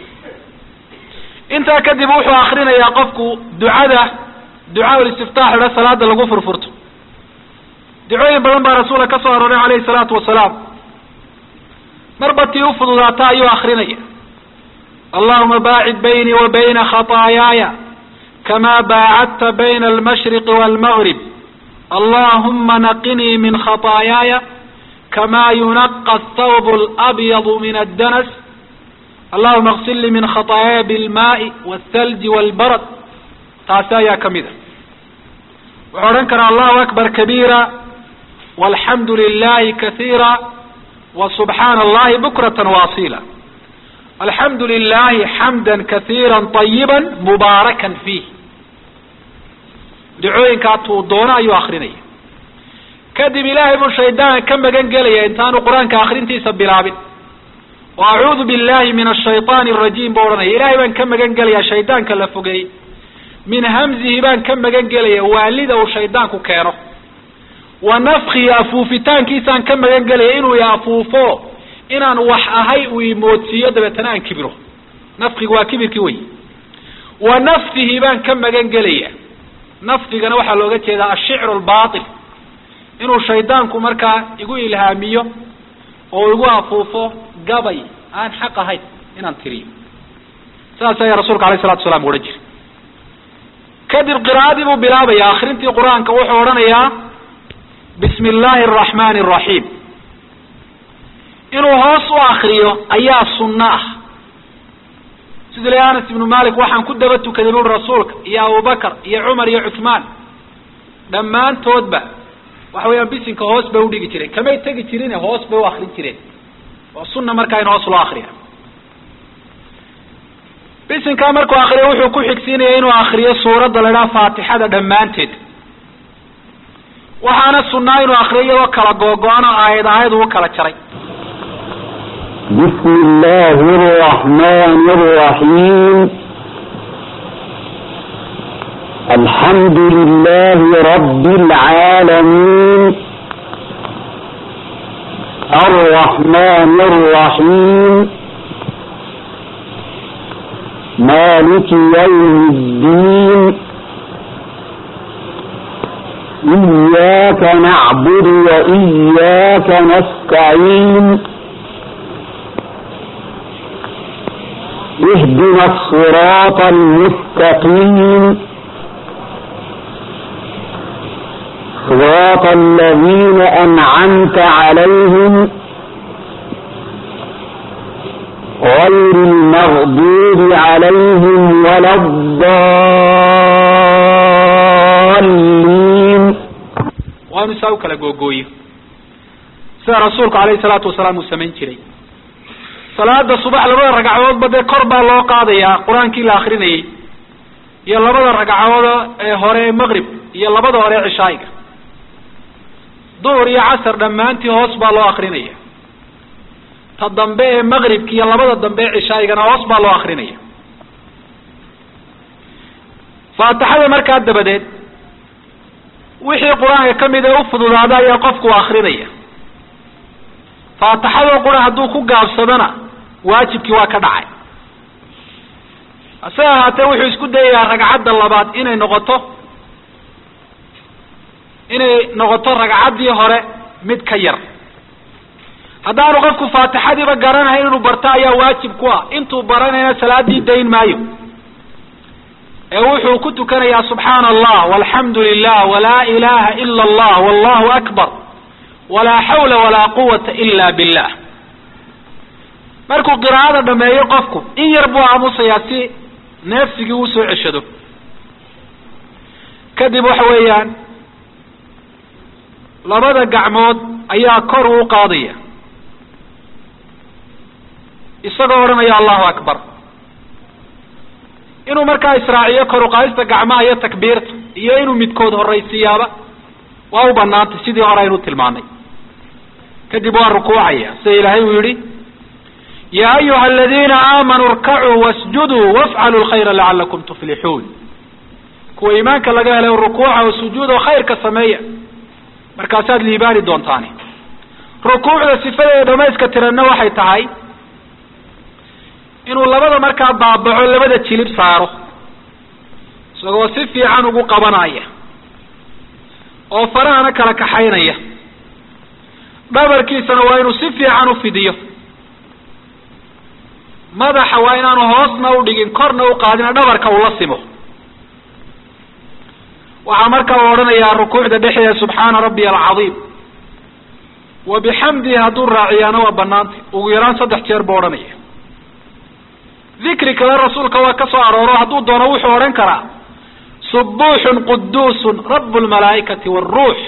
intaa kadib wuxuu akrinayaa qofku ducada ducaa ulistiftaax idha salaada lagu furfurto ducooyin badan baa rasuulka ka soo arooray calayhi salaatu wasalaam marba tii ufududaata ayuu akrinaya allahuma baacid baynii wa bayna khataayaaya kama baacadta bayna almashriqi waalmagrib allahuma naqinii min khataayaaya kama yunaqa athawb alabyadu min addanas allahuma aksil lii min khataayaaya bilmaai waalthalji waalbarad taasi ayaa ka mid a wuxuu odhan karaa allahu akbar kabiira walxamdu lilahi kasiira wa subxaana allahi bukratan waasila alxamdu lilahi xamda kasiira طayiba mubaarakan fiih dacooyinkaa tuu doono ayuu akrinaya kadib ilaahay buu shaydaan ka magan gelaya intaanu qur-aanka akrintiisa bilaabin wa acuudu billahi min ashayطaani arajiim buu odhanaya ilahay baan ka magan gelaya shaydaanka la fogeeyey min hamzihi baan ka magan gelaya waalida uu shaydaanku keeno wa nafkihi afuufitaankiisaan ka magan gelaya inuu i afuufo inaan wax ahay uu imoodsiiyo dabeetana aan kibiro nafkigu waa kibirkii wey wa nafsihi baan ka magan gelaya nafdigana waxaa looga jeedaa ashicru lbail inuu shaydaanku markaa igu ilhaamiyo oo igu afuufo gabay aan xaq ahayn inaan tiriyo saas ayaa rasuulka alayh salatu wasalaam odhan jiray kadib qiraa'adii buu bilaabaya akrintii qur-aanka wuxuu odhanayaa bismi illaahi araxmaani araxiim inuu hoos u akriyo ayaa sunno ah sida le anas ibnu malik waxaan ku daba tukaday buri rasuulka iyo abubakar iyo cumar iyo cuthmaan dhammaantoodba waxa weeyaan bisinka hoos bay udhigi jireen kamay tegi jirine hoos bay u akrin jireen waa sunna markaa in hoos loo akriya bisinkaa markuu akriyo wuxuu ku xigsiinaya inuu akriyo suuradda la idhaha faatixada dhammaanteed waxaana sunnaa inuu akriyo iyadoo kala googo-ano aayad aayad uu kala jaray بسم الله الرحمن الرحيم الحمد لله رب العالمين الرحمن الرحيم مالك يوم الدين إياك نعبد وإياك نستعين اهدنا الصراط المستقيم صراط الذين أنعمت عليهم غير المغضوب عليهم ولا الضالين waanu saa u kala googooyo sida rasuulku alayhi salaatu wasalaam uu samayn jiray salaada subax labada ragcadoodba dee kor baa loo qaadayaa qur-aankii la akrinayay iyo labada ragcadood ee hore ee maqrib iyo labada hore ee cishaa'iga duhur iyo casar dhammaantii hoos baa loo akrinaya ta dambe ee maqribka iyo labada dambe ee cishaa'igana hoos baa loo akrinaya faatixada markaa dabadeed wixii qur-aanka ka mid ee u fududaada ayaa qofku akrinaya faatixadoo qura hadduu ku gaabsadona waajibkii waa ka dhacay hase ahaatee wuxuu isku dayayaa ragcadda labaad inay noqoto inay noqoto ragcaddii hore mid ka yar haddaanu qofku faatixadiiba garanahayn inuu barto ayaa waajib ku ah intuu baranayna salaadii dayn maayo ee wuxuu ku tukanayaa subxaana allah walxamdu lilah walaa ilaha ila allah wallahu akbar walaa xawla walaa quwata ila billah markuu qiraa'ada dhameeyo qofku in yar buu aamusayaa si neefsigii uu soo ceshado kadib waxa weeyaan labada gacmood ayaa kor uu qaadaya isagoo odhanaya allahu akbar inuu markaa israaciyo kor uqaadista gacmaha iyo takbiirta iyo inuu midkood horaysiiyaaba waa u banaantay sidii hore aynu tilmaanay kadib waa rukuucaya sida ilaahay uu yihi ya ayuha aladiina aamanuu irkacuu wasjuduu wafcaluu lkhayra lacalakum tuflixuun kuwa iimaanka laga helay rukuuca oo sujuud oo khayrka sameeya markaasaad liibaani doontaani rukuucda sifadeeda dhamayska tiranna waxay tahay inuu labada markaa baabaco labada jilib saaro isagoo si fiican ugu qabanaya oo farahana kala kaxaynaya dhabarkiisana waa inuu si fiican ufidiyo madaxa waa inaanu hoosna udhigin korna uqaadina dhabarka ula simo waxaa markaa u odhanayaa rukuucda dhexdeeda subxaana rabbiya alcadiim wa bixamdihi hadduu raaciyaana waa banaantay ugu yaraan saddex jeer buu odhanaya dikri kale rasuulka waa ka soo arooro hadduu doono wuxuu odhan karaa subuuxun quduusun rabu lmalaa'ikati wاruux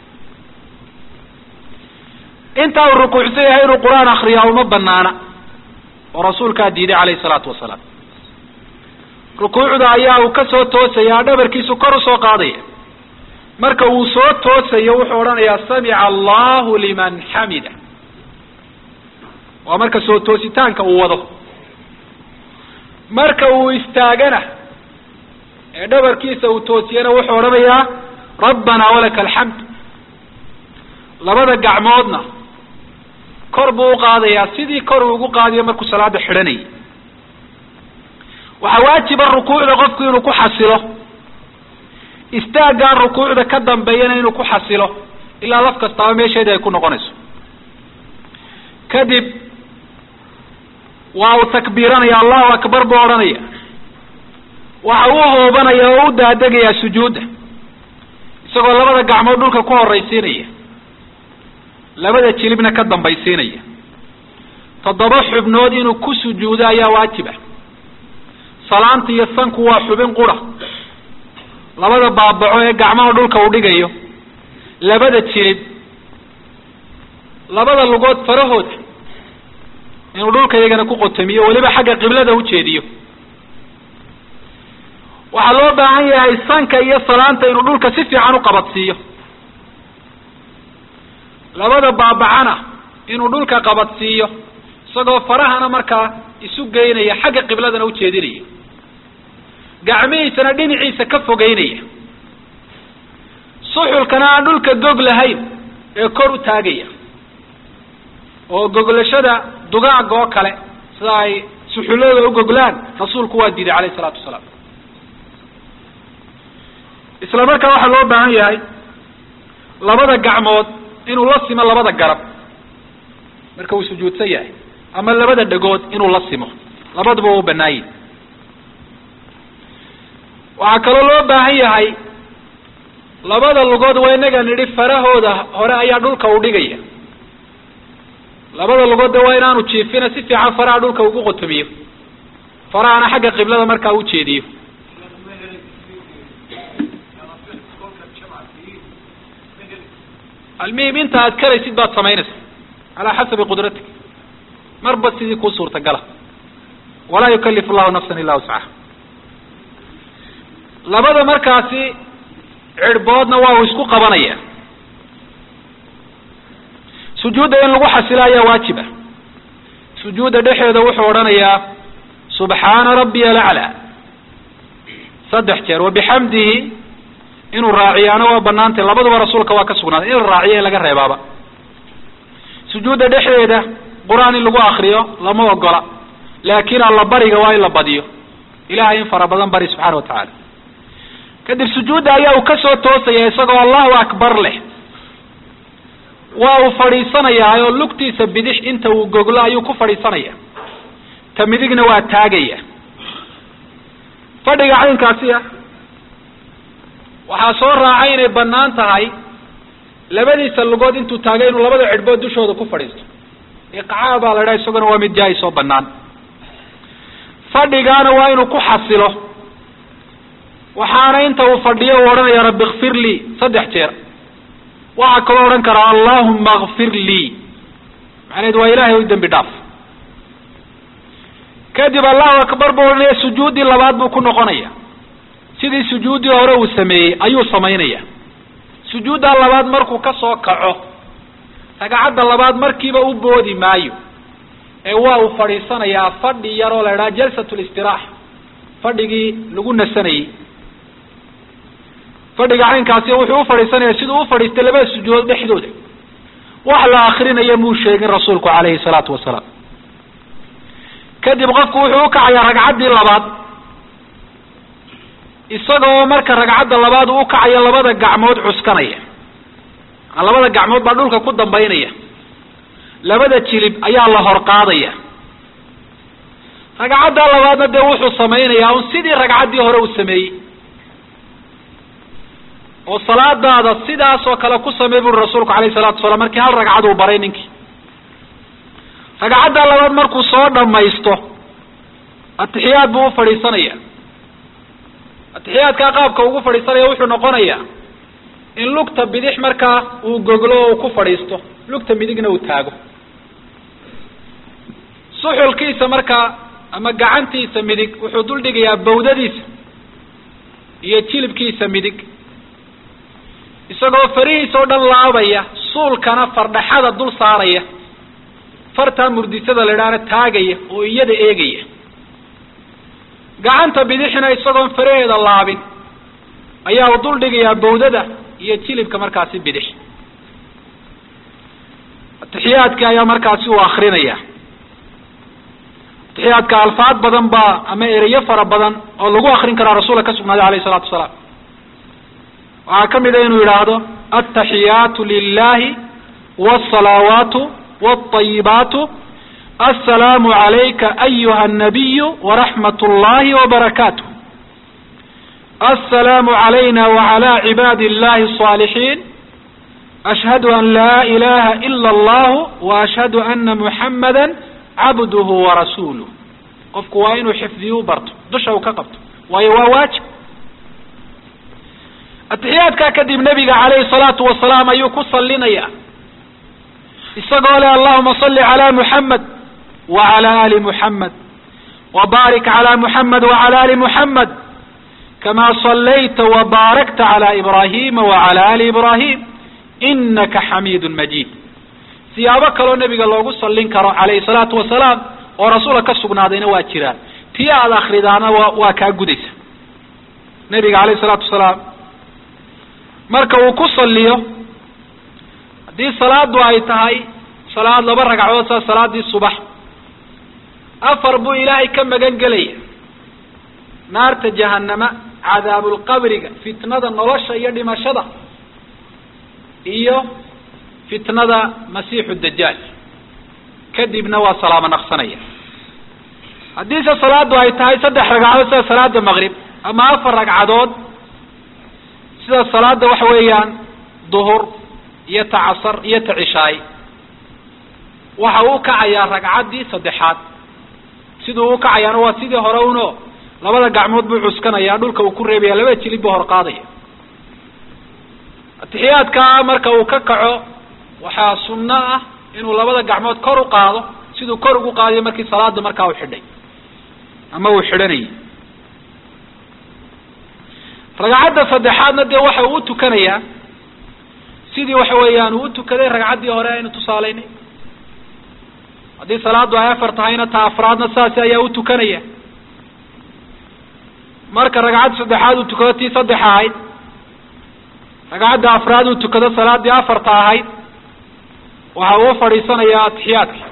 intaa uu rukuucsan yahay inuu qur-aan akriyaa uma banaana oo rasuulkaa diiday calayhi salaatu wasalaam rukuucda ayaa uu ka soo toosaya dhabarkiisu kor usoo qaadaya marka uu soo toosayo wuxuu odhanayaa samica allahu liman xamida waa marka soo toositaanka uu wado marka uu istaagana ee dhabarkiisa uu toosiyana wuxuu odhanayaa rabbanaa walaka alxamd labada gacmoodna kor buu uqaadayaa sidii kor uu ugu qaadayo markuu salaada xidhanayay waxaa waajiba rukuucda qofku inuu ku xasilo istaaggaan rukuucda ka dambeeyana inuu ku xasilo ilaa laf kastaaba meesheedii ay ku noqonayso kadib waa uu takbiiranaya allahu akbar buu odhanaya waxa uu hoobanaya oo u daadegayaa sujuudda isagoo labada gacmood dhulka ku horaysiinaya labada jilibna ka dambaysiinaya toddoba xubnood inuu ku sujuudo ayaa waajiba salaanta iyo sanku waa xubin qura labada baabaco ee gacmaha dhulka uu dhigayo labada jilib labada lugood farahooda inuu dhulka iyagana ku qotamiyo weliba xagga qiblada ujeediyo waxaa loo baahan yahay sanka iyo salaanta inuu dhulka si fiican uqabadsiiyo labada baabacana inuu dhulka qabadsiiyo isagoo farahana markaa isu geynaya xagga qibladana ujeedinaya gacmihiisana dhinaciisa ka fogeynaya suxulkana aan dhulka gog lahayn ee kor u taagaya oo goglashada dugaaga oo kale sida ay suxullada u goglaan rasuulku waa diiday calayhi isalaatu wasalaam isla markaa waxaa loo baahan yahay labada gacmood inuu la simo labada garab marka uu sujuudsan yahay ama labada dhagood inuu la simo labaduba waa u banaayin waxaa kaloo loo baahan yahay labada lugood waa inaga nidhi farahooda hore ayaa dhulka u dhigaya labada lugood de waa inaanu jiifina si fiican faraha dhulka ugu qotomiyo farahana xagga qiblada markaa u jeediyo almuhim inta aad karaysid baad samaynaysa calaa xasabi qudratik marba sidii kuu suurtagala walaa yukalifu llahu nafsan illa wuscaha labada markaasi cirhboodna waa uu isku qabanaya sujuudda in lagu xasilo ayaa waajiba sujuudda dhexeeda wuxuu odhanayaa subxaana rabbiya alaclaa saddex jeer wabixamdihi inuu raaciyaana waa banaantay labaduba rasuulka waa ka sugnaaday in la raaciyo in laga reebaaba sujuudda dhexdeeda qur-aan in lagu akriyo lama ogola laakiin alla bariga waa in la badiyo ilahay in fara badan bari subxaana wa tacaala kadib sujuudda ayaa uu kasoo toosaya isagoo allahu akbar leh waa uu fadhiisanayaa oo lugtiisa bidix inta uu goglo ayuu ku fadhiisanaya ta midigna waa taagaya fadhiga caynkaasi ah waxaa soo raacay inay banaan tahay labadiisa lugood intuu taagay inuu labada cidhbood dushooda ku fadhiisto iqcaa baa la dhaha isaguna waa mid jaa-is oo banaan fadhigaana waa inuu ku xasilo waxaana inta uu fadhiyo uu odhanaya rabbi kfir lii saddex jeer waxaa kaloo odhan karaa allahuma kfir lii macnaheed waa ilaahay u dembi dhaaf kadib allahu akbar buu odhanaya sujuuddii labaad buu ku noqonaya sidii sujuuddii hore uu sameeyey ayuu samaynaya sujuudda labaad markuu ka soo kaco ragcadda labaad markiiba u boodi maayo ee waa uu fadhiisanayaa fadhi yaroo la idhaha jalsat listiraaxa fadhigii lagu nasanayey fadhiga caynkaasi wuxuu ufadhiisanaya siduu ufadhiistay labada sujuudood dhexdooda wax la akrinaya muu sheegin rasuulku calayhi salaatu wasalaam kadib qofku wuxuu ukacayaa ragcaddii labaad isagoo marka ragcadda labaad uu ukacayo labada gacmood cuskanaya labada gacmood baa dhulka ku dambaynaya labada jilib ayaa la hor qaadaya ragcadda labaadna dee wuxuu samaynayaa un sidii ragcaddii hore uu sameeyey oo salaadaada sidaas oo kale ku samey buri rasuulku alayhi salatu wasalaam markii hal ragcad uu baray ninkii ragcadda labaad markuu soo dhamaysto atixiyaad buu u fadhiisanaya atixiyaadkaa qaabka ugu fadhiisanaya wuxuu noqonayaa in lugta bidix markaa uu goglo oo uu ku fadhiisto lugta midigna uu taago suxulkiisa markaa ama gacantiisa midig wuxuu dul dhigayaa bawdadiisa iyo jilibkiisa midig isagoo farihiisa oo dhan laabaya suulkana fardhaxada dul saaraya fartaa murdisada la idhaahna taagaya oo iyada eegaya gacanta bidixna isagoon faraheeda laabin ayaa u dul dhigayaa bawdada iyo jilibka markaasi bidix atixiyaadka ayaa markaasi uu akrinaya atixiyaadka alfaad badan baa ama ereyo fara badan oo lagu akrin karaa rasuulka ka sugnaaday alayh isalaatu wasalaam waxaa ka mid a inuu yidhaahdo altaxiyaatu lilahi wاsalaawaatu wاطayibaatu aلsalaamu عalayka ayuha الnabiyu waraxmat اllahi wbarakaatuh aلsalaamu عalayna wعalى cibaadi اllahi الصاalixiin ashhadu an laa ilaha ila اllahu waashhadu ana muxamada cabduhu warasuuluh qofku waa inuu xifdiyu barto dusha uu ka qabto waayo waa waajib atixiyaadkaa kadib nebiga calayhi salaatu wasalaam ayuu ku sallinaya isagoo leh allahuma salli calaa muxamed wacala ali muxamed wabaarik calaa muxamed wacala ali muxamed kamaa sallayta wabaarakta calaa ibraahima wacala ali ibraahim inaka xamiidun majiid siyaabo kaloo nebiga loogu sallin karo calayhi salaatu wasalaam oo rasuulka ka sugnaadayna waa jiraan tii aada akridaana waa waa kaa gudaysa nebiga calayhi salaatu wasalaam marka uu ku salliyo haddii salaadu ay tahay salaad laba ragcadood saa salaadii subax afar buu ilaahay ka magan gelaya naarta jahanama cadaabulqabriga fitnada nolosha iyo dhimashada iyo fitnada masiixu dajaal kadibna waa salaamo naqsanaya haddiise salaadu ay tahay saddex ragcadood sida salaada maqrib ama afar ragcadood sida salaada waxa weeyaan duhur iyo ta casar iyo ta cishaay waxa uu kacayaa ragcaddii saddexaad siduu u kacayaana waa sidii hore uno labada gacmood buu cuskanaya dhulka uu ku reebaya labada jilib buu hor qaadaya atixiyaadkaa marka uu ka kaco waxaa sunno ah inuu labada gacmood kor u qaado siduu kor ugu qaadayo markii salaada markaa uu xidhay ama uu xidhanayay ragcadda saddexaadna dee waxa uu utukanayaa sidii waxa weeyaan uu utukaday ragcaddii hore aynu tusaalaynay haddii salaadu ay afar tahayna ta afraadna saasi ayaa utukanaya marka ragcadda saddexaad uu tukado tii saddex ahayd ragcadda afraad uu tukado salaadii afarta ahayd waxa uu fadhiisanayaa atixiyaadka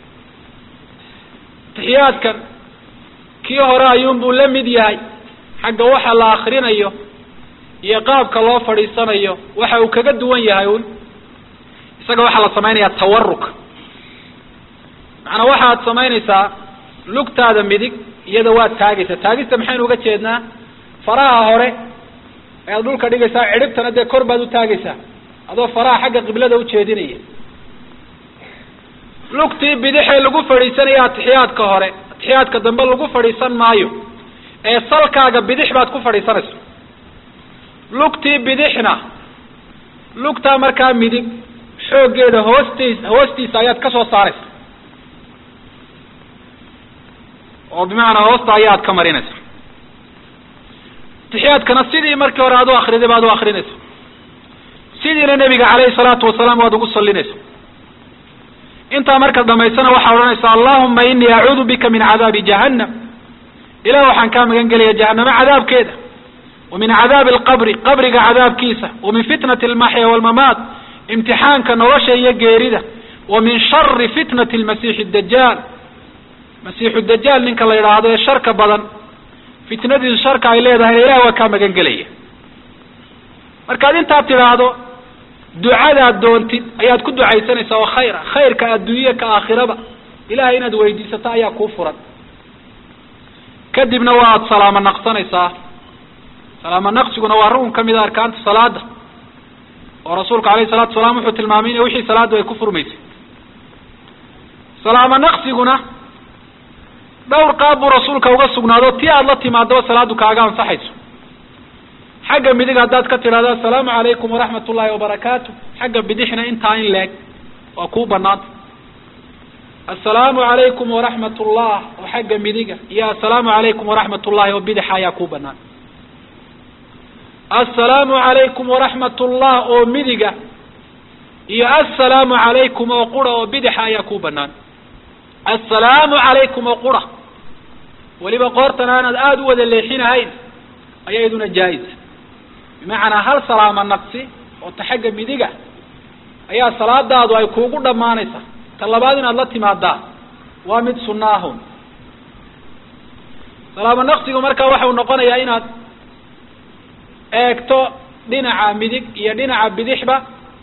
atixiyaadkan kii hore ayuunbuu la mid yahay xagga waxa la akrinayo iyo qaabka loo fadhiisanayo waxa uu kaga duwan yahay un isaga waxaa la samaynayaa tawaruk macnaa waxaad samaynaysaa lugtaada midig iyada waad taagaysaa taagista maxaynu uga jeednaa faraha hore ayaad dhulka dhigaysaa cidhibtana dee kor baad u taagaysaa adoo faraha xagga qiblada ujeedinaya lugtii bidixee lagu fadhiisanaya atixiyaadka hore atixiyaadka dambe lagu fadhiisan maayo ee salkaaga bidix baad ku fadhiisanaysa lugtii bidixna lugtaa markaa midig xooggeeda hoostiis hoostiisa ayaad ka soo saaraysa oo bimacnaa hoosta ayaad ka marinaysa atixiyaadkana sidii markii hore aad u akriday baad u akrinaysa sidiina nebiga calayhi salaatu wasalaam waad ugu sallinaysa intaa markaad dhamaysana waxaa odhanaysa allahuma inii acuudu bika min cadaabi jahannam ilah waxaan kaa magan gelaya jahanamo cadaabkeeda wa min cadaabi alqabri qabriga cadaabkiisa wa min fitnati almaxya walmamaat imtixaanka nolosha iyo geerida wa min shari fitnati lmasiixi dajaal masiixu dajaal ninka la yidhaahdo ee sharka badan fitnadiisu sharka ay leedahayna ilah waa kaa magan gelaya markaad intaad tidhaahdo ducadaad doontid ayaad ku ducaysanaysaa oo khayra khayrka adduunya ka aakhiraba ilahay inaad weydiisato ayaa kuu furan kadibna waad salaamo naqsanaysaa salaamo naqsiguna waa rukun kamid a arkaanta salaada oo rasuulku alayhi salatu salaam wuxuu tilmaamay in wixii salaadu ay ku furmaysay salaamo naqsiguna dhowr qaab buu rasuulka uga sugnaado tii aada la timaadaba salaadu kaaga ansaxayso xagga midig haddaad ka tidhahdo assalaamu calaykum waraxmat ullahi wabarakaatu xagga bidixna intaa in leeg waa kuu banaanta assalaamu calaykum waraxmat ullah oo xagga midiga iyo assalaamu calaykum waraxmat ullahi oo bidixa ayaa kuu banaan assalaamu calaykum waraxmat ullah oo midiga iyo assalaamu calaykum oo qura oo bidixa ayaa kuu banaan assalaamu calaykum oo qura weliba qoortan aanaad aada u wada leexinahayn ayaa iyaduna jaa-isa bimacnaa hal salaamo naqsi oo ta xagga midiga ayaa salaadaadu ay kuugu dhammaanaysaa ta labaad inaad la timaadaa waa mid sunna ahun salaamo naqsigu markaa waxau noqonayaa inaad eegto dhinaca midig iyo dhinaca bidixba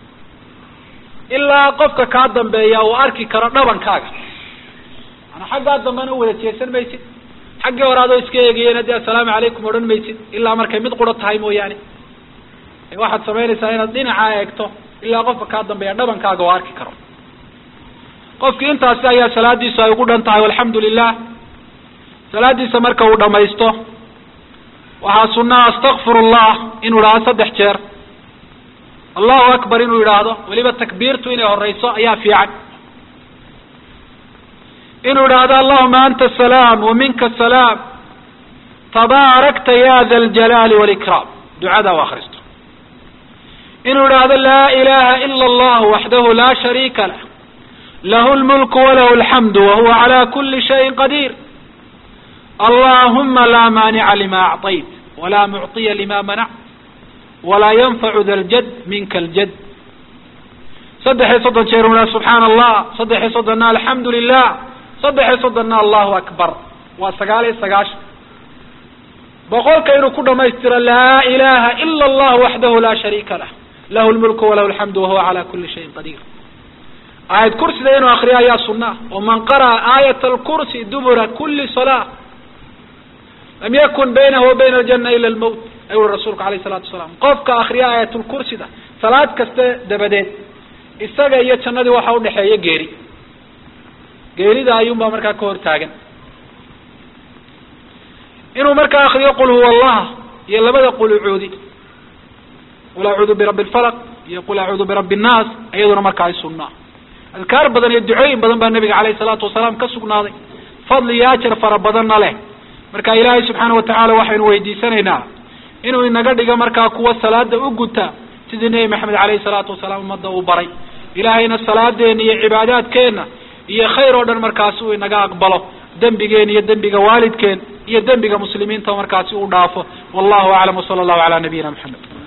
ilaa qofka kaa dambeeya uu arki karo dhabankaaga maanaa xaggaa dambena u wada jeesan maysid xaggii hore adoo iska eegayeen haddii assalaamu calaykum odhan maysid ilaa markay mid quro tahay mooyaane waxaad samaynaysaa inaad dhinacaa eegto ilaa qofka kaa dambeeya dhabankaaga oo arki karo qofkii intaasi ayaa salaadiisu ay ugu dhan tahay alxamdu lilah salaadiisa marka uu dhamaysto waxaa sunaa astakfir llah inuu idhaahdo saddex jeer allahu akbar inuu yidhaahdo weliba takbiirtu inay horeyso ayaa fiican inuu idhaahdo allahuma anta asalaam wa minka asalaam tabaarakta ya da aljalaali walikraam ducada u akristo inuu idhaahdo laa ilaha ila allah waxdahu laa shariika lah lahu lmulku walahu alxamdu wahuwa cala kuli shayin qadiir allahuma laa maanica lima acطayt walaa mucطiya lima manact walaa yanfacu da ljad minka aljad saddex iyo soddon jeer u idhahdo subxaana allah saddex iyo soddonna alxamdu lilah saddex iyo soddonna allahu akbar waa sagaal iyo sagaashan boqolka inuu ku dhamaystiro laa ilaha ila allah waxdahu laa shariika lah lahu lmulku walahu alxamdu wahuwa cala kuli shayin qadiir aayad kursida inuu akriyo ayaa sunaa oo man qara'a aayat alkursi dubura kuli salaa lam yakun baynahu wa bayna aljana ila almowt ayuu uri rasuulku alayh salatu wasalaam qofka akriya aayatulkursida salaad kaste dabadeed isaga iyo jannadii waxa udhexeeya geeri geerida ayuunbaa markaa ka hor taagan inuu markaa akriyo qul huwa allah iyo labada qulucuudi qul acuudu birabbi lfalaq iyo qul acuudu birabbi nnaas iyaduna markaa ay sunnaa adkaar badan iyo ducooyin badan baa nabiga caleyhi salaatu wasalaam ka sugnaaday fadli iyo ajar fara badanna leh marka ilaahay subxaana watacaala waxaynu weydiisanaynaa inuu inaga dhigo markaa kuwa salaada u guta sidii nebi maxamed caleyhi salaatu wasalaam ummadda uu baray ilaahayna salaadeena iyo cibaadaadkeenna iyo khayr oo dhan markaasi uu inaga aqbalo dembigeen iyo dembiga waalidkeen iyo dembiga muslimiinta markaasi uu dhaafo wallahu aclam wsala allahu cala nabiyina maxamed